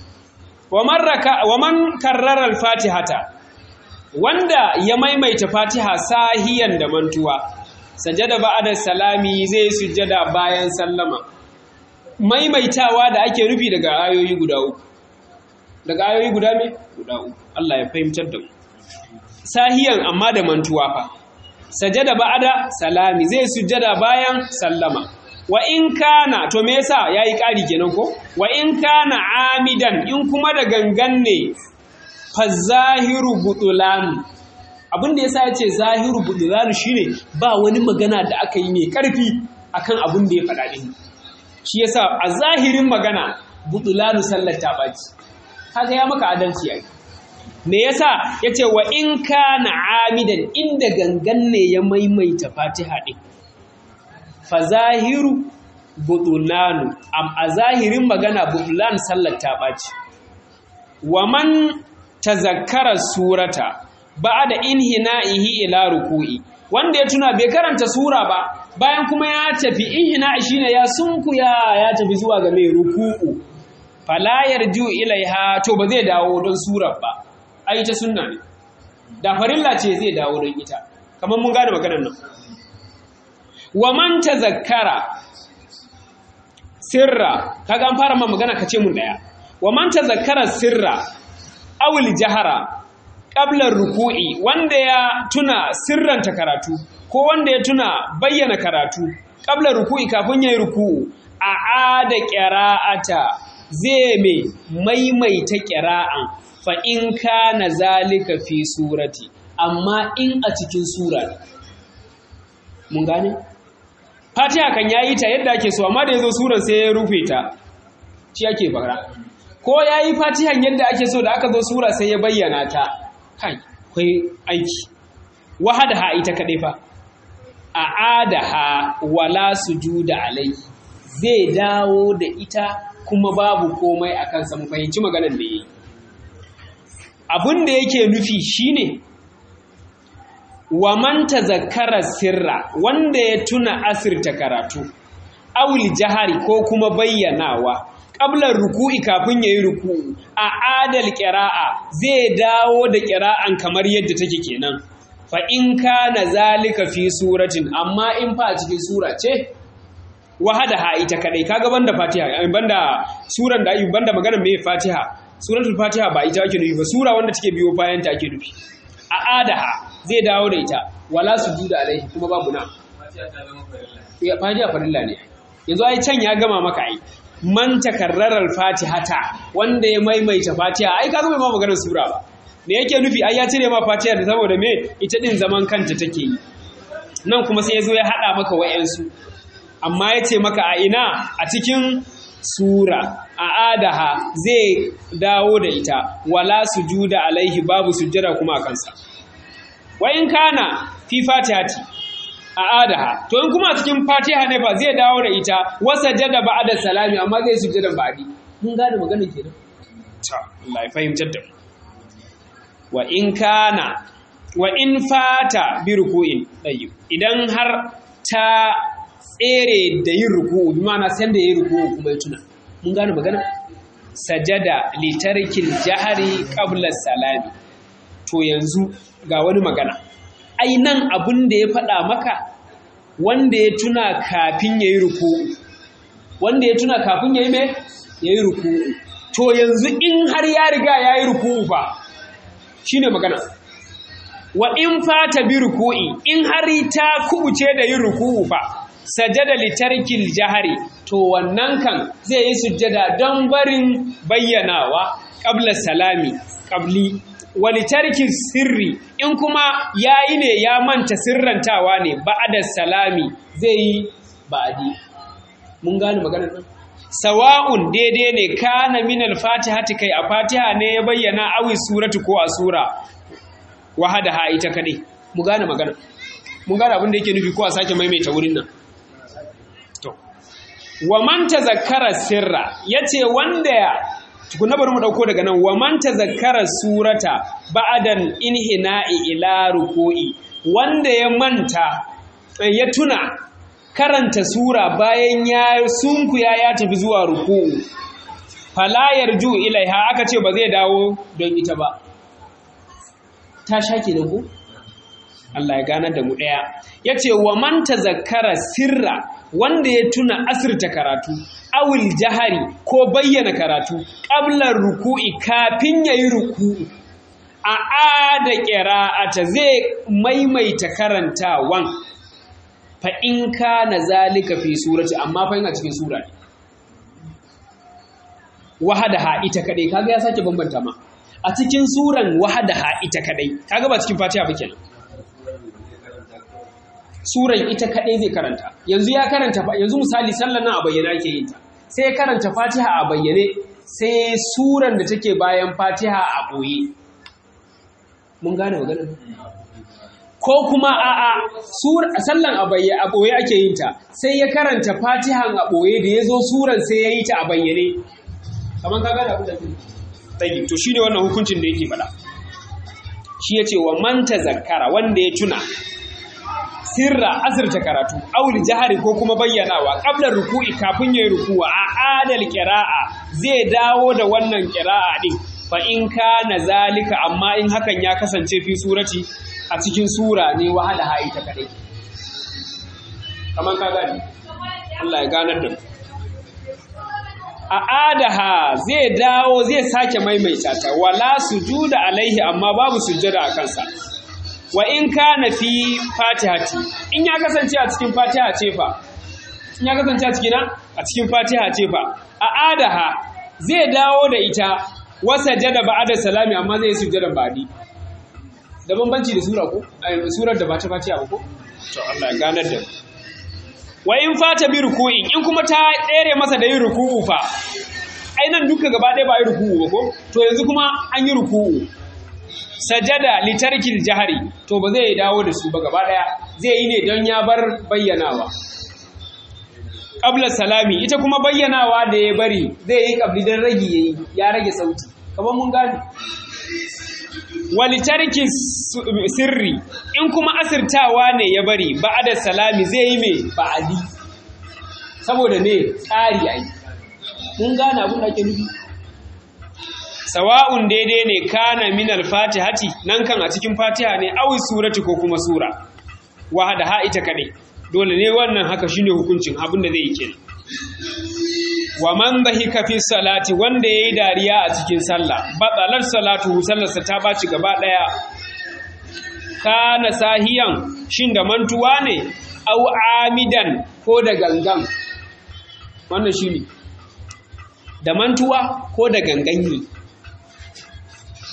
S1: wa man raka wa man karrara al-fatihata wanda ya maimaita fatiha sahiyan da mantuwa sajada ba'da salami zai sujjada bayan sallama maimaitawa da ake rufi daga ayoyi guda uku daga ayoyi guda me guda uku Allah ya fahimtar da mu sahiyan amma da mantuwa fa sajada ba'da salami zai sujjada bayan sallama wa in kana to me yasa yayi ƙari kenan ko wa in kana amidan in kuma da gangan ne fa zahiru butulan abin da yasa yace zahiru butulan shine ba wani magana da aka yi mai karfi akan abin da ya faɗa din shi yasa a zahirin magana butulanu sallar ta baci kaga ya maka adalci yayi me yasa yace wa in kana amidan inda gangan ne ya maimaita fatiha din fa zahiru butulanu am a zahirin magana butulan sallar ta ɓaci wa man tazakkara surata ba'da inhina'ihi ila ruku'i wanda ya tuna bai karanta sura ba bayan kuma ya tafi inhina'i shine ya sunkuya ya tafi zuwa ga mai ruku'u fala yarju ilaiha to ba zai dawo don surar ba ai ta sunna ne da farilla ce zai dawo don ita kamar mun gane maganar nan wa man tazakkara sirra kaga an fara ma magana kace mun daya wa man tazakkara sirra awil jahara qabla ruku'i wanda ya tuna sirranta karatu ko wanda ya tuna bayyana karatu qabla ruku'i kafin yayi ruku'u a ada qira'ata zai mai maimaita qira'an fa in kana zalika fi surati amma in a cikin sura mun gane fatiha kan yayi ta yadda ake so amma da yazo suran sai ya rufe ta shi ake fara ko yayi fatihan yadda ake so da aka zo sura sai ya bayyana ta kai kai aiki wahadaha ita kadai fa a'adaha wala sujuda alai zai dawo da ita kuma babu komai a kansa mu fahimci maganar da yayi abin da yake nufi shine wa man tazakkara sirra wanda ya tuna asirta karatu awil jahari ko kuma bayyanawa qablar ruku'i kafin yayi ruku'u a adal qira'a zai dawo da qira'an kamar yadda take kenan fa in kana zalika fi suratin amma in fa a cikin sura ce wahada ha ita kadai kaga banda fatiha banda suran da ayi banda magana mai fatiha suratul fatiha ba ita ake nufi ba sura wanda take biyo bayan ta ake nufi a adaha zai dawo da ita wala sujuda alaihi kuma babu na ya fatiha farilla ne yanzu ai can ya gama maka ai man takarrarar fatihata wanda ya maimaita fatiha ai ka zama ma maganar sura ba me yake nufi ai ya cire ma fatiha da saboda me ita din zaman kanta take yi nan kuma sai ya zo ya haɗa maka wa'yansu amma ya ce maka a ina a cikin sura a adaha zai dawo da ita wala sujuda alaihi babu sujjada kuma a kansa wa in kana fi fatihati a adaha to in kuma a cikin fatiha ne fa zai dawo da ita wasa jada ba'da salami amma zai sujjada ba'di mun gane magana kenan ta Allah ya fahimtar da wa in kana wa in fata bi ruku'in tayyib idan har ta tsere da yin ruku'u bi ma'ana san da yin ruku'u kuma ya tuna mun gane magana sajada li tarkil jahri qabla salami to yanzu ga wani magana ai nan abun da ya faɗa maka wanda ya tuna kafin yayi ruku'u wanda ya tuna kafin yayi me yayi ruku'u to yanzu in har ya riga yayi ruku'u fa shine magana wa in fata bi ruku'i in har ta kubuce da yin ruku'u fa sajada li tarkil jahari to wannan kan zai yi sujjada don barin bayyanawa qabla salami qabli wa li tarkil sirri in kuma yayi ne ya manta sirrantawa ne ba'da salami zai yi ba'di mun gane maganar nan sawa'un daidai ne kana min al-fatihati kai a fatiha ne ya bayyana awi suratu ko a sura wahada ha ita kadai mu gane magana mun gane abin da yake nufi ko a sake maimaita wurin nan to wa man tazakkara sirra yace wanda ya tukuna bari mu dauko daga nan wa man tazakkara surata ba'dan inhina'i ila ruku'i wanda ya manta ya tuna karanta sura bayan ya sunkuya ya tafi zuwa ruku'u fala yarju ilaiha aka ce ba zai dawo don ita ba ta sha kenan ko Allah ya ganar da mu ɗaya ya ce wa man tazakkara sirra wanda ya tuna asirta karatu awil jahari ko bayyana karatu ƙablar ruku'i kafin ya yi ruku'u a ada ƙira'ata zai maimaita karantawan fa in ka na zalika fi surati amma fa a cikin sura ne wahada ha ita kaɗai kaga ya sake bambanta ma a cikin suran wahadaha ita kadai kaga ba cikin fatiha ba kenan suran ita kadai zai karanta yanzu ya karanta yanzu misali sallar nan a bayyana ake yin ta sai ya karanta fatiha a bayyane sai suran da take bayan fatiha a boye mun gane maganar ko kuma a a sallan a bayyane a boye ake yin ta sai ya karanta fatihan a boye da ya zo suran sai ya yi ta a bayyane kamar ka gane abin da ke tayyib to shine wannan hukuncin da yake faɗa shi yace wa man tazakkara wanda ya tuna sirra asirta karatu aul jahari ko kuma bayyanawa qabla ruku'i kafin yayi ruku'a a adal qira'a zai dawo da wannan qira'a din fa in kana zalika amma in hakan ya kasance fi surati a cikin sura ne wahala hayi ta kadai kaman ka gani Allah ya ganar da mu a adaha zai dawo zai sake maimaita ta wala sujuda alaihi amma babu sujjada a kansa wa in kana fi fatihati in ya kasance a cikin fatiha ce fa in ya kasance a cikin a cikin fatiha ce fa a adaha zai dawo da ita wasa jada ba'da salami amma zai sujjada ba'di da bambanci da sura ko surar da ba ta fatiha ba ko to Allah ya ganar da mu wa in fata bi ruku'in in kuma ta tsere masa da yin ruku'u fa ai nan duka gaba ɗaya ba yi ruku'u ba ko to yanzu kuma an yi ruku'u sajada litarkil jahari to ba zai dawo da su ba gaba ɗaya zai yi ne don ya bar bayyanawa qabla salami ita kuma bayyanawa da ya bari zai yi qabli dan ragi yayi ya rage sauti kamar mun gane walitarki sirri in kuma asirtawa ne ya bari ba'ada salami zai yi mai ba'adi saboda ne tsari ai mun gane abin da ake nufi sawa'un daidai ne kana min al-fatihati nan kan a cikin fatiha ne awi surati ko kuma sura wahada ha ita kadai dole ne wannan haka shine hukuncin abin da zai yi kenan wa man dhahika fi salati wanda yayi dariya a cikin sallah batalar salatu sallarsa ta baci gaba daya kana sahiyan shin da mantuwa ne au amidan ko da gangan wannan shine da mantuwa ko da gangan ne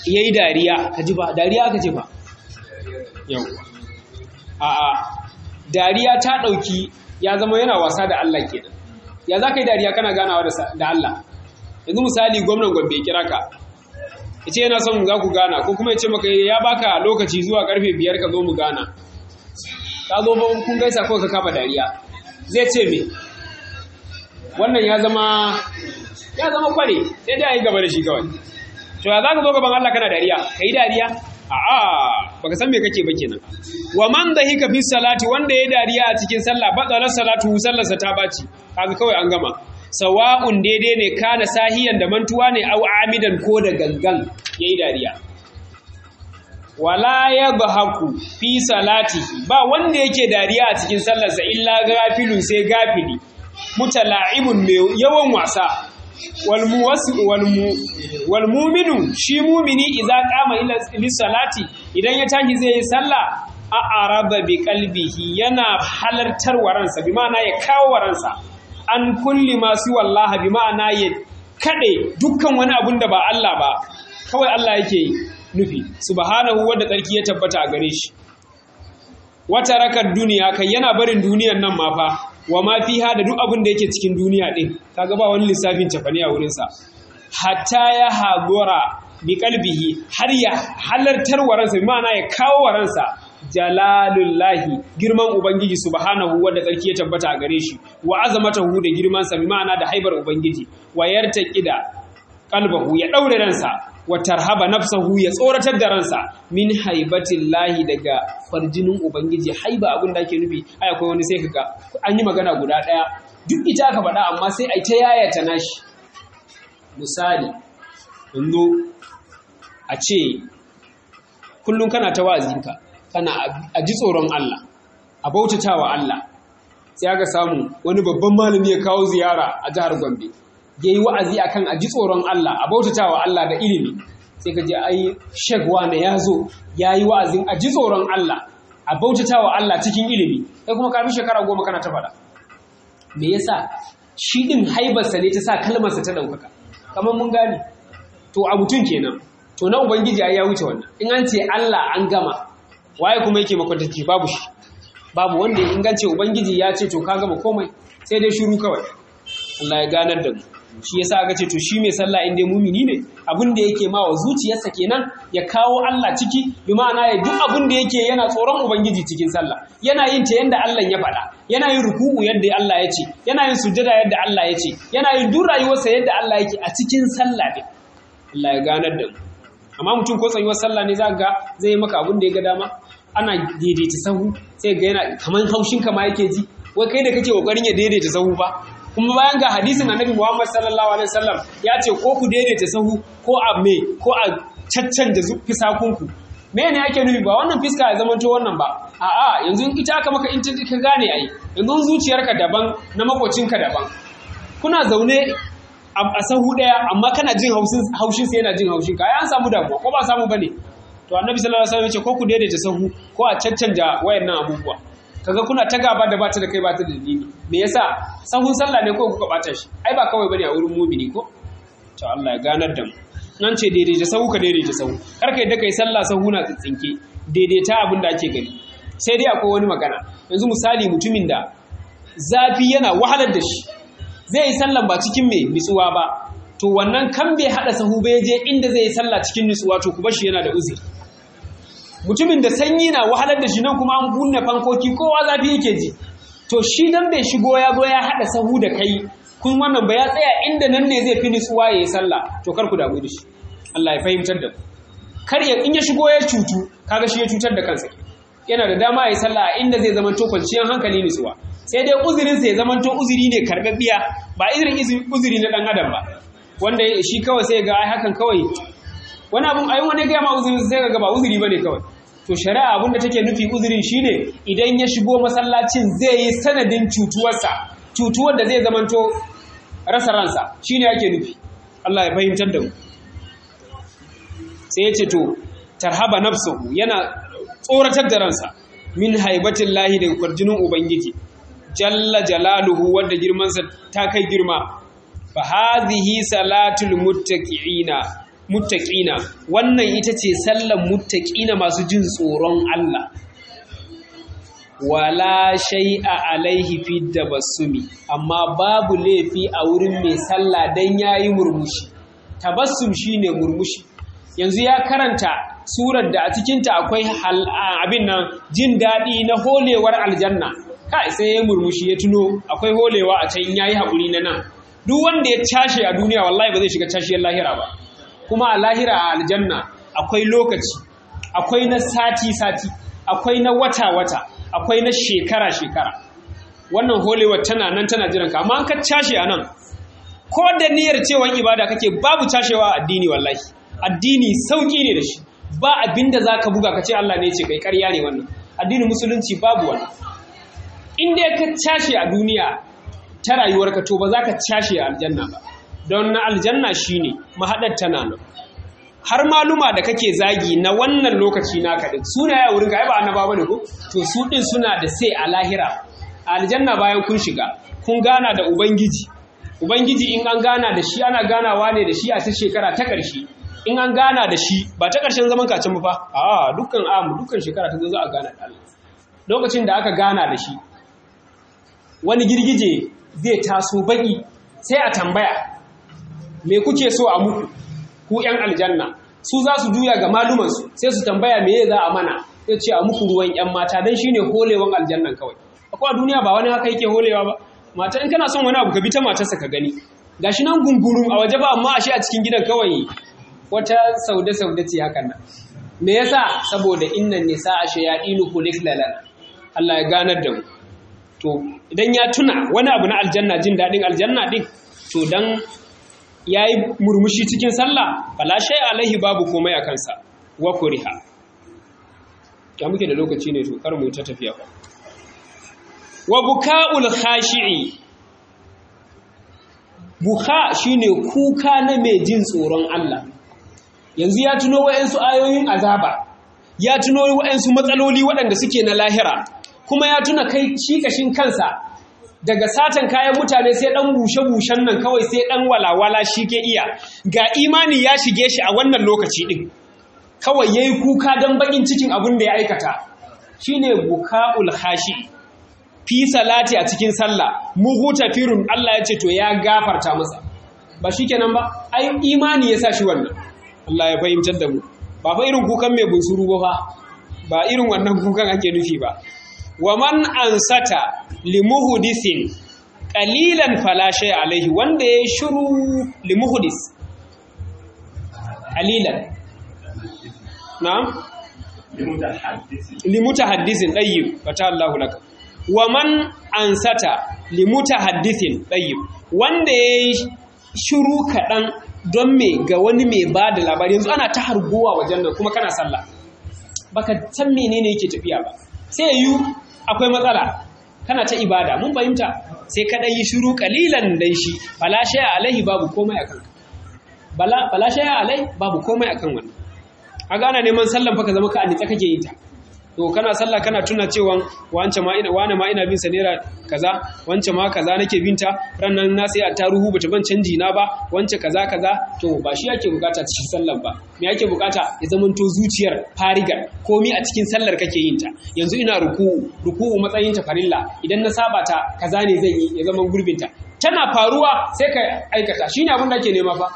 S1: yayi dariya ka ji ba dariya aka ce ba yau a a dariya ta dauki ya zama yana wasa da Allah kenan ya za ka yi dariya kana ganawa da Allah yanzu misali gwamnan Gombe kira ka ya ce yana son za ku gana ko kuma ya ce maka ya baka lokaci zuwa karfe biyar ka zo mu gana ka zo ba kun gaisa kawai ka kama dariya zai ce me wannan ya zama ya zama kware sai dai a yi gaba da shi kawai to ya za ka zo gaban Allah kana dariya ka yi dariya a'a baka san me kake ba kenan wa man hika fi salati wanda ya dariya a cikin sallah batsalar salatu sallarsa ta baci kaga kawai an gama sawa'un daidai ne kana sahiyan da mantuwa ne au amidan ko da gangan yayi dariya wala yadhaku fi salatihi ba wanda yake dariya a cikin sallarsa illa gafilun sai gafili mutala'ibun mai yawan wasa wal muminu shi mumini idza qama ila salati idan ya tashi zai yi sallah a araba bi qalbihi yana halartar waransa bi ma'ana ya kawo waransa an kulli masu wallaha bi ma'ana ya kade dukkan wani abun da ba Allah ba kawai Allah yake nufi subhanahu wanda tsarki ya tabbata a gare shi wata rakar duniya kai yana barin duniyan nan ma fa wa ma fiha da duk abin da yake cikin duniya din kaga ba wani lissafin cafane a wurin sa hatta ya hagora bi qalbihi har ya halartar waransa bi ma'ana ya kawo waransa jalalullahi girman ubangiji subhanahu wanda tsarki ya tabbata a gare shi wa azamatahu da girman sa bi ma'ana da haibar ubangiji wa yartaqida qalbahu ya daure ransa wa tarhaba nafsahu ya tsoratar da ransa min haibatillahi daga farjinin ubangiji haiba abin da ake nufi ai akwai wani sai kaga an yi magana guda daya duk ita aka faɗa amma sai ai ta yayata nashi misali yanzu a ce kullum kana ta wa'azinka kana a ji tsoron Allah a bautatawa Allah sai aka samu wani babban malami ya kawo ziyara a jihar Gombe ya yi wa'azi a kan a ji tsoron Allah a bautata wa Allah da ilimi sai ka ji ai shek wane ya zo ya yi wa'azin a ji tsoron Allah a bautata wa Allah cikin ilimi kai kuma kafin shekara goma kana ta faɗa me yasa shi ɗin haibarsa ne ta sa kalmarsa ta ɗaukaka kamar mun gane to a mutum kenan to na ubangiji ya wuce wannan in an ce Allah an gama waye kuma yake makwantaci babu shi babu wanda ya ingance ubangiji ya ce to ka gama komai sai dai shiru kawai Allah ya ganar da mu shi yasa aka ce to shi mai sallah in dai mumini ne abin da yake ma wa zuciyarsa kenan ya kawo Allah ciki bi ma'ana ya duk abin da yake yana tsoron ubangiji cikin sallah yana yin ta yanda Allah ya faɗa yana yin ruku'u yadda Allah ya ce yana yin sujada yadda Allah ya ce yana yin duk rayuwarsa yadda Allah yake a cikin sallah din Allah ya ganar da mu amma mutum ko tsayuwar sallah ne za ga zai yi maka abin da ya ga dama ana daidaita sahu sai ga yana kaman haushin ka ma yake ji wai kai da kake kokarin ya daidaita sahu ba kuma bayan ga hadisin annabi Muhammad sallallahu alaihi wasallam ya ce ko ku daidaita sahu ko a me ko a caccanja fisakunku me ne ake nufi ba wannan fiska ya zama to wannan ba a'a yanzu ita aka maka in ka gane ai yanzu zuciyarka daban na makocinka daban kuna zaune a sahu daya amma kana jin haushin sa yana jin haushin ka ai an samu damuwa ko ba samu bane to annabi sallallahu alaihi wasallam ya ce ko ku daidaita sahu ko a caccanja wayannan abubuwa kaga kuna ta gaba da bata da kai bata da dalili me yasa sahun sallah ne ko kuka bata shi ai ba kawai bane a wurin mumini ko to Allah ya ganar da mu nan ce daidaita sahu ka daidaita sahu kar ka yadda kai sallah sahu na tsitsinke daidaita abin da ake gani sai dai akwai wani magana yanzu misali mutumin da zafi yana wahalar da shi zai yi sallan ba cikin mai nutsuwa ba to wannan kan bai hada sahu bai je inda zai yi sallah cikin nutsuwa to ku bashi yana da uzuri mutumin da sanyi na wahalar da shi nan kuma an kunna fankoki kowa zafi yake ji to shi dan bai shigo ya zo ya hada sahu da kai kun wannan ba ya tsaya inda nan ne zai fi nutsuwa ya yi sallah to kar ku damu da shi Allah ya fahimtar da ku kar ya in ya shigo ya cutu kaga shi ya cutar da kansa yana da dama ya yi sallah a inda zai zama to kwanciyar hankali nutsuwa sai dai uzurin sa ya zama to uzuri ne karbabbiya ba irin uzuri na dan adam ba wanda shi kawai sai ga ai hakan kawai wani abun ayin wani gaya ma uzurin sai ga ba uzuri bane kawai to shari'a abinda take nufi uzurin shine idan ya shigo masallacin zai yi sanadin cutuwarsa cutuwar da zai zamanto rasa ransa shine ake nufi Allah ya fahimtar da mu sai ya ce to tarhaba nafsuhu yana tsoratar da ransa min haibatin lahi daga kwarjinin ubangiji jalla jalaluhu wanda girmansa ta kai girma fa hazihi salatul muttaqiina muttaqina wannan ita ce sallan muttaqina masu jin tsoron Allah wala shay'a alaihi fi tabassumi amma babu laifi a wurin mai sallah dan yayi murmushi tabassum shine murmushi yanzu ya karanta surar da a cikinta akwai abin nan jin daɗi na holewar aljanna kai sai ya murmushi ya tuno akwai holewa a can yayi haƙuri na nan duk wanda ya cashe a duniya wallahi ba zai shiga cashiyar lahira ba kuma a lahira a aljanna akwai lokaci akwai na sati-sati akwai na wata-wata akwai na shekara-shekara wannan holewar tana nan tana jiran ka amma an ka cashe a nan ko da niyyar cewa ibada kake babu cashewa a addini wallahi addini sauki ne da shi ba abinda za ka buga ka ce Allah ne ce kai karya ne wannan addinin musulunci babu wannan in dai ka cashe a duniya ta rayuwarka to ba za ka cashe a aljanna ba don na aljanna shine mahaɗar tana nan har maluma da kake zagi na wannan lokaci naka din suna ya wurin ga ba annaba bane ko to su din suna da sai a lahira a aljanna bayan kun shiga kun gana da ubangiji ubangiji in an gana da shi ana ganawa ne da shi a ta shekara ta ƙarshe in an gana da shi ba ta ƙarshen zaman kacin fa a dukkan amu dukkan shekara ta zo za a gana da Allah lokacin da aka gana da shi wani girgije zai taso baki sai a tambaya me kuke so a muku ku ‘yan aljanna su za su juya ga malumansu sai su tambaya me za a mana sai ce a muku ruwan ‘yan mata don shi ne holewan aljannan kawai akwai a duniya ba wani haka yake holewa ba mata in kana son wani abu ka bi ta matarsa ka gani gashi nan gungurum a waje ba amma ashe a cikin gidan kawai wata saude saude ce hakan nan me yasa saboda innan nisa a shayadinu kulik lalana Allah ya ganar da mu to idan ya tuna wani abu na aljanna jin daɗin aljanna ɗin to dan ya yi murmushi cikin sallah fala shay alaihi babu komai a kansa wa kuriha ya muke da lokaci ne to kar mu ta tafiya ba wa buka'ul khashi'i buka shine kuka na mai jin tsoron Allah yanzu ya tuno wa'ansu ayoyin azaba ya tuno wa'ansu matsaloli waɗanda suke na lahira kuma ya tuna kai shi kashin kansa daga satan kayan mutane sai ɗan bushe-bushen nan kawai sai ɗan walawala shi ke iya ga imani ya shige shi a wannan lokaci ɗin kawai ya yi kuka don baƙin cikin abin da ya aikata shi ne buka'ul hashi fi salati a cikin sallah muhuta firun Allah ya ce to ya gafarta masa ba shi kenan ba ai imani ya sa shi wannan Allah ya fahimtar da mu ba fa irin kukan mai bunsuru ba fa ba irin wannan kukan ake nufi ba wa man ansata limuhudisin qalilan fala shay alaihi wanda ya shiru limuhudis qalilan na'am limutahaddisin tayyib fata Allahu laka wa man ansata limutahaddisin tayyib wanda ya shiru kadan don me ga wani mai ba da labari yanzu ana ta harguwa wajen nan kuma kana sallah baka san menene yake tafiya ba sai yi akwai matsala kana ta ibada mun fahimta sai ka yi shiru kalilan dan shi bala shaya alaihi babu komai akan bala bala shaya alai babu komai akan wannan a gana neman sallan fa ka zama ka anitsa kake yin ta to kana sallah kana tuna cewa wance ma ina wane ma ina bin sa naira kaza wance ma kaza nake binta rannan na sai a taruhu bata ban canji na ba wance kaza kaza to ba shi yake bukata cikin sallan ba me yake bukata ya zamanto zuciyar farigar komi a cikin sallar kake yin ta yanzu ina ruku'u ruku'u matsayin ta farilla idan na saba ta kaza ne zan yi ya zaman gurbin ta tana faruwa sai ka aikata shine abin da ake nema fa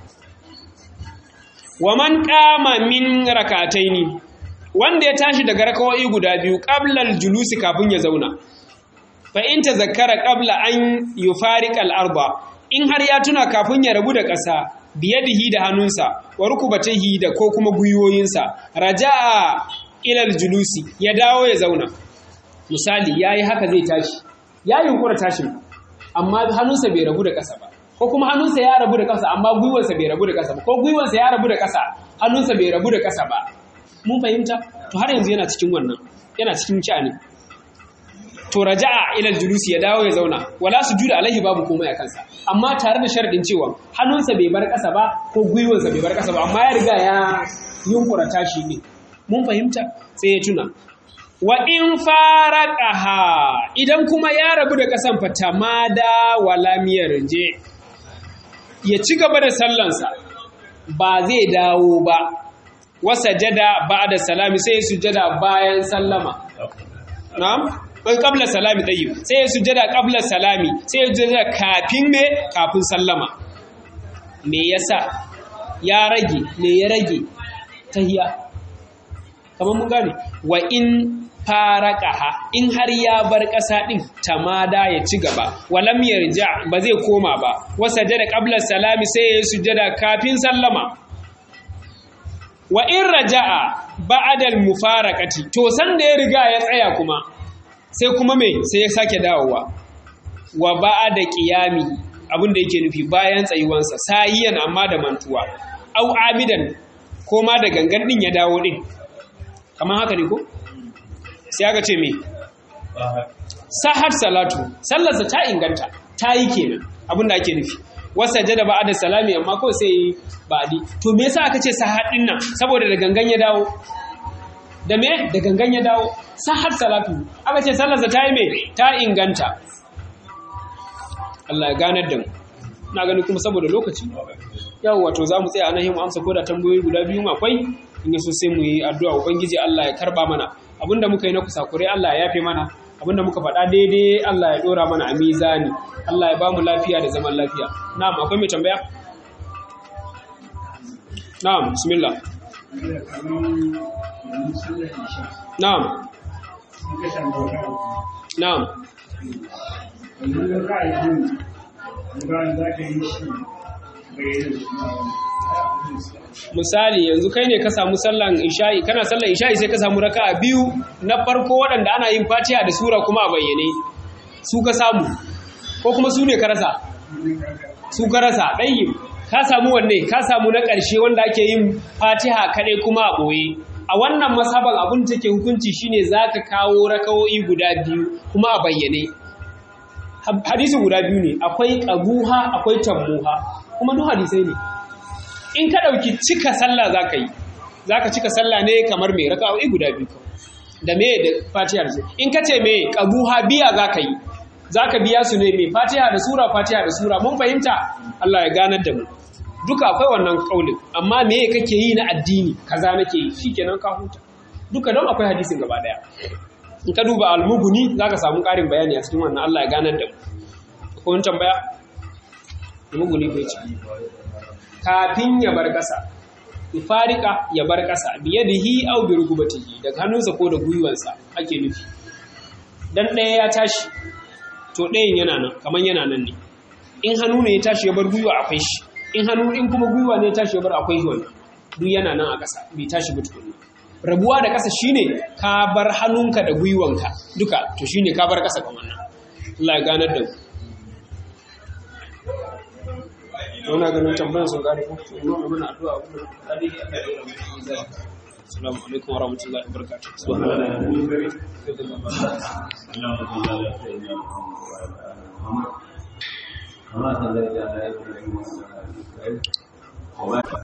S1: wa man qama min rakataini wanda ya tashi daga rakawoyi guda biyu ƙablal julusi kafin ya zauna fa in tazakkara qabla an yufariqa al-arba in har ya tuna kafin ya rabu da ƙasa biyadihi da hannunsa wa rukubatihi da ko kuma gwiwoyinsa raja'a ilal julusi ya dawo ya zauna misali yayi haka zai tashi ya yunkura tashin amma hannunsa bai rabu da ƙasa ba ko kuma hannunsa ya rabu da ƙasa amma gwiwansa bai rabu da ƙasa ba ko gwiwansa ya rabu da ƙasa hannunsa bai rabu da ƙasa ba mun fahimta to har yanzu yana cikin wannan yana cikin sha'ani to raja'a ila julusi ya dawo ya zauna wala sujuda alaihi babu komai a kansa amma tare da sharadin cewa hannunsa bai bar ƙasa ba ko gwiwansa bai bar ƙasa ba amma ya riga ya yunkura tashi ne mun fahimta sai ya tuna wa in faraqaha idan kuma ya rabu da ƙasan fatamada wala miyar je ya ci gaba da sallansa ba zai dawo ba wasa jada ba da salami sai sujada bayan sallama na'am bai qabla salami tayyib sai sujada qabla salami sai sujada kafin me kafin sallama me yasa ya rage me ya rage tahiya kamar mun gane wa in faraqaha in har ya bar ƙasa din tamada ya ci gaba walam yarja ba zai koma ba wasa jada qabla salami sai ya sujada kafin sallama wa in raja'a ba'da al-mufaraqati to san da ya riga ya tsaya kuma sai kuma me sai ya sake dawowa wa ba'da qiyami abin da yake nufi bayan tsayuwansa sayiyan amma da mantuwa au amidan ko ma da gangan din ya dawo din kamar haka ne ko sai aka ce me sahar salatu sallarsa ta inganta ta yi kenan abin da ake nufi wasa jada ba da salami amma ko sai ba'di to me yasa aka ce sahar din nan saboda da gangan ya dawo da me da gangan ya dawo sahar salatu aka ce sallarsa ta yi me ta inganta Allah ya ganar da mu na gani kuma saboda lokaci yau wato za mu tsaya anan mu amsa ko da tambayoyi guda biyu akwai in yaso sai mu yi addu'a ubangiji Allah ya karba mana abinda muka yi na kusakure Allah ya yafe mana abinda muka faɗa daidai Allah ya dora mana a mizani Allah ya ba mu lafiya da zaman lafiya na'am akwai mai tambaya na'am bismillah na'am na'am misali yanzu kai ne ka samu sallan isha'i kana sallan isha'i sai ka samu raka'a biyu na farko waɗanda ana yin fatiha da sura kuma a bayyane su ka samu ko kuma su ne ka rasa su ka rasa ɗayi ka samu wanne ka samu na ƙarshe wanda ake yin fatiha kaɗai kuma a ɓoye a wannan masaban abin da take hukunci shine za ka kawo rakawo'i guda biyu kuma a bayyane hadisi guda biyu ne akwai ƙabuha akwai tammuha kuma duk hadisai ne in ka ɗauki cika sallah za ka yi za ka cika sallah ne kamar mai raka'o'i guda biyu da me da fatiha da in ka ce mai ƙabuha biya za ka yi za ka biya su ne mai fatiha da sura fatiha da sura mun fahimta Allah ya ganar da mu duka akwai wannan kaulin amma me kake yi na addini kaza nake yi shikenan ka huta duka don akwai hadisin gaba daya in ka duba almuguni za ka samu ƙarin bayani a cikin wannan Allah ya ganar da mu ko wani tambaya almuguni ko ce kafin ya bar ƙasa ifarika ya bar ƙasa biyadihi aw bi rukubatihi daga hannunsa ko da gwiwansa ake nufi dan ɗaya ya tashi to ɗayan yana nan kaman yana nan ne in hannu ne ya tashi ya bar gwiwa akwai shi in hannu in kuma gwiwa ne ya tashi ya bar akwai shi wannan duk yana nan a ƙasa bai tashi ba tukunna rabuwa da ƙasa shine ka bar hannunka da gwiwanka duka to shine ka bar ƙasa kan wannan Allah ya ganar da mu Wana ganin tambayar sun gane ko to ina mana addu'a ko dadi Allah ya yi mu Assalamu alaikum wa rahmatullahi wa barakatuh.
S3: Subhanallah.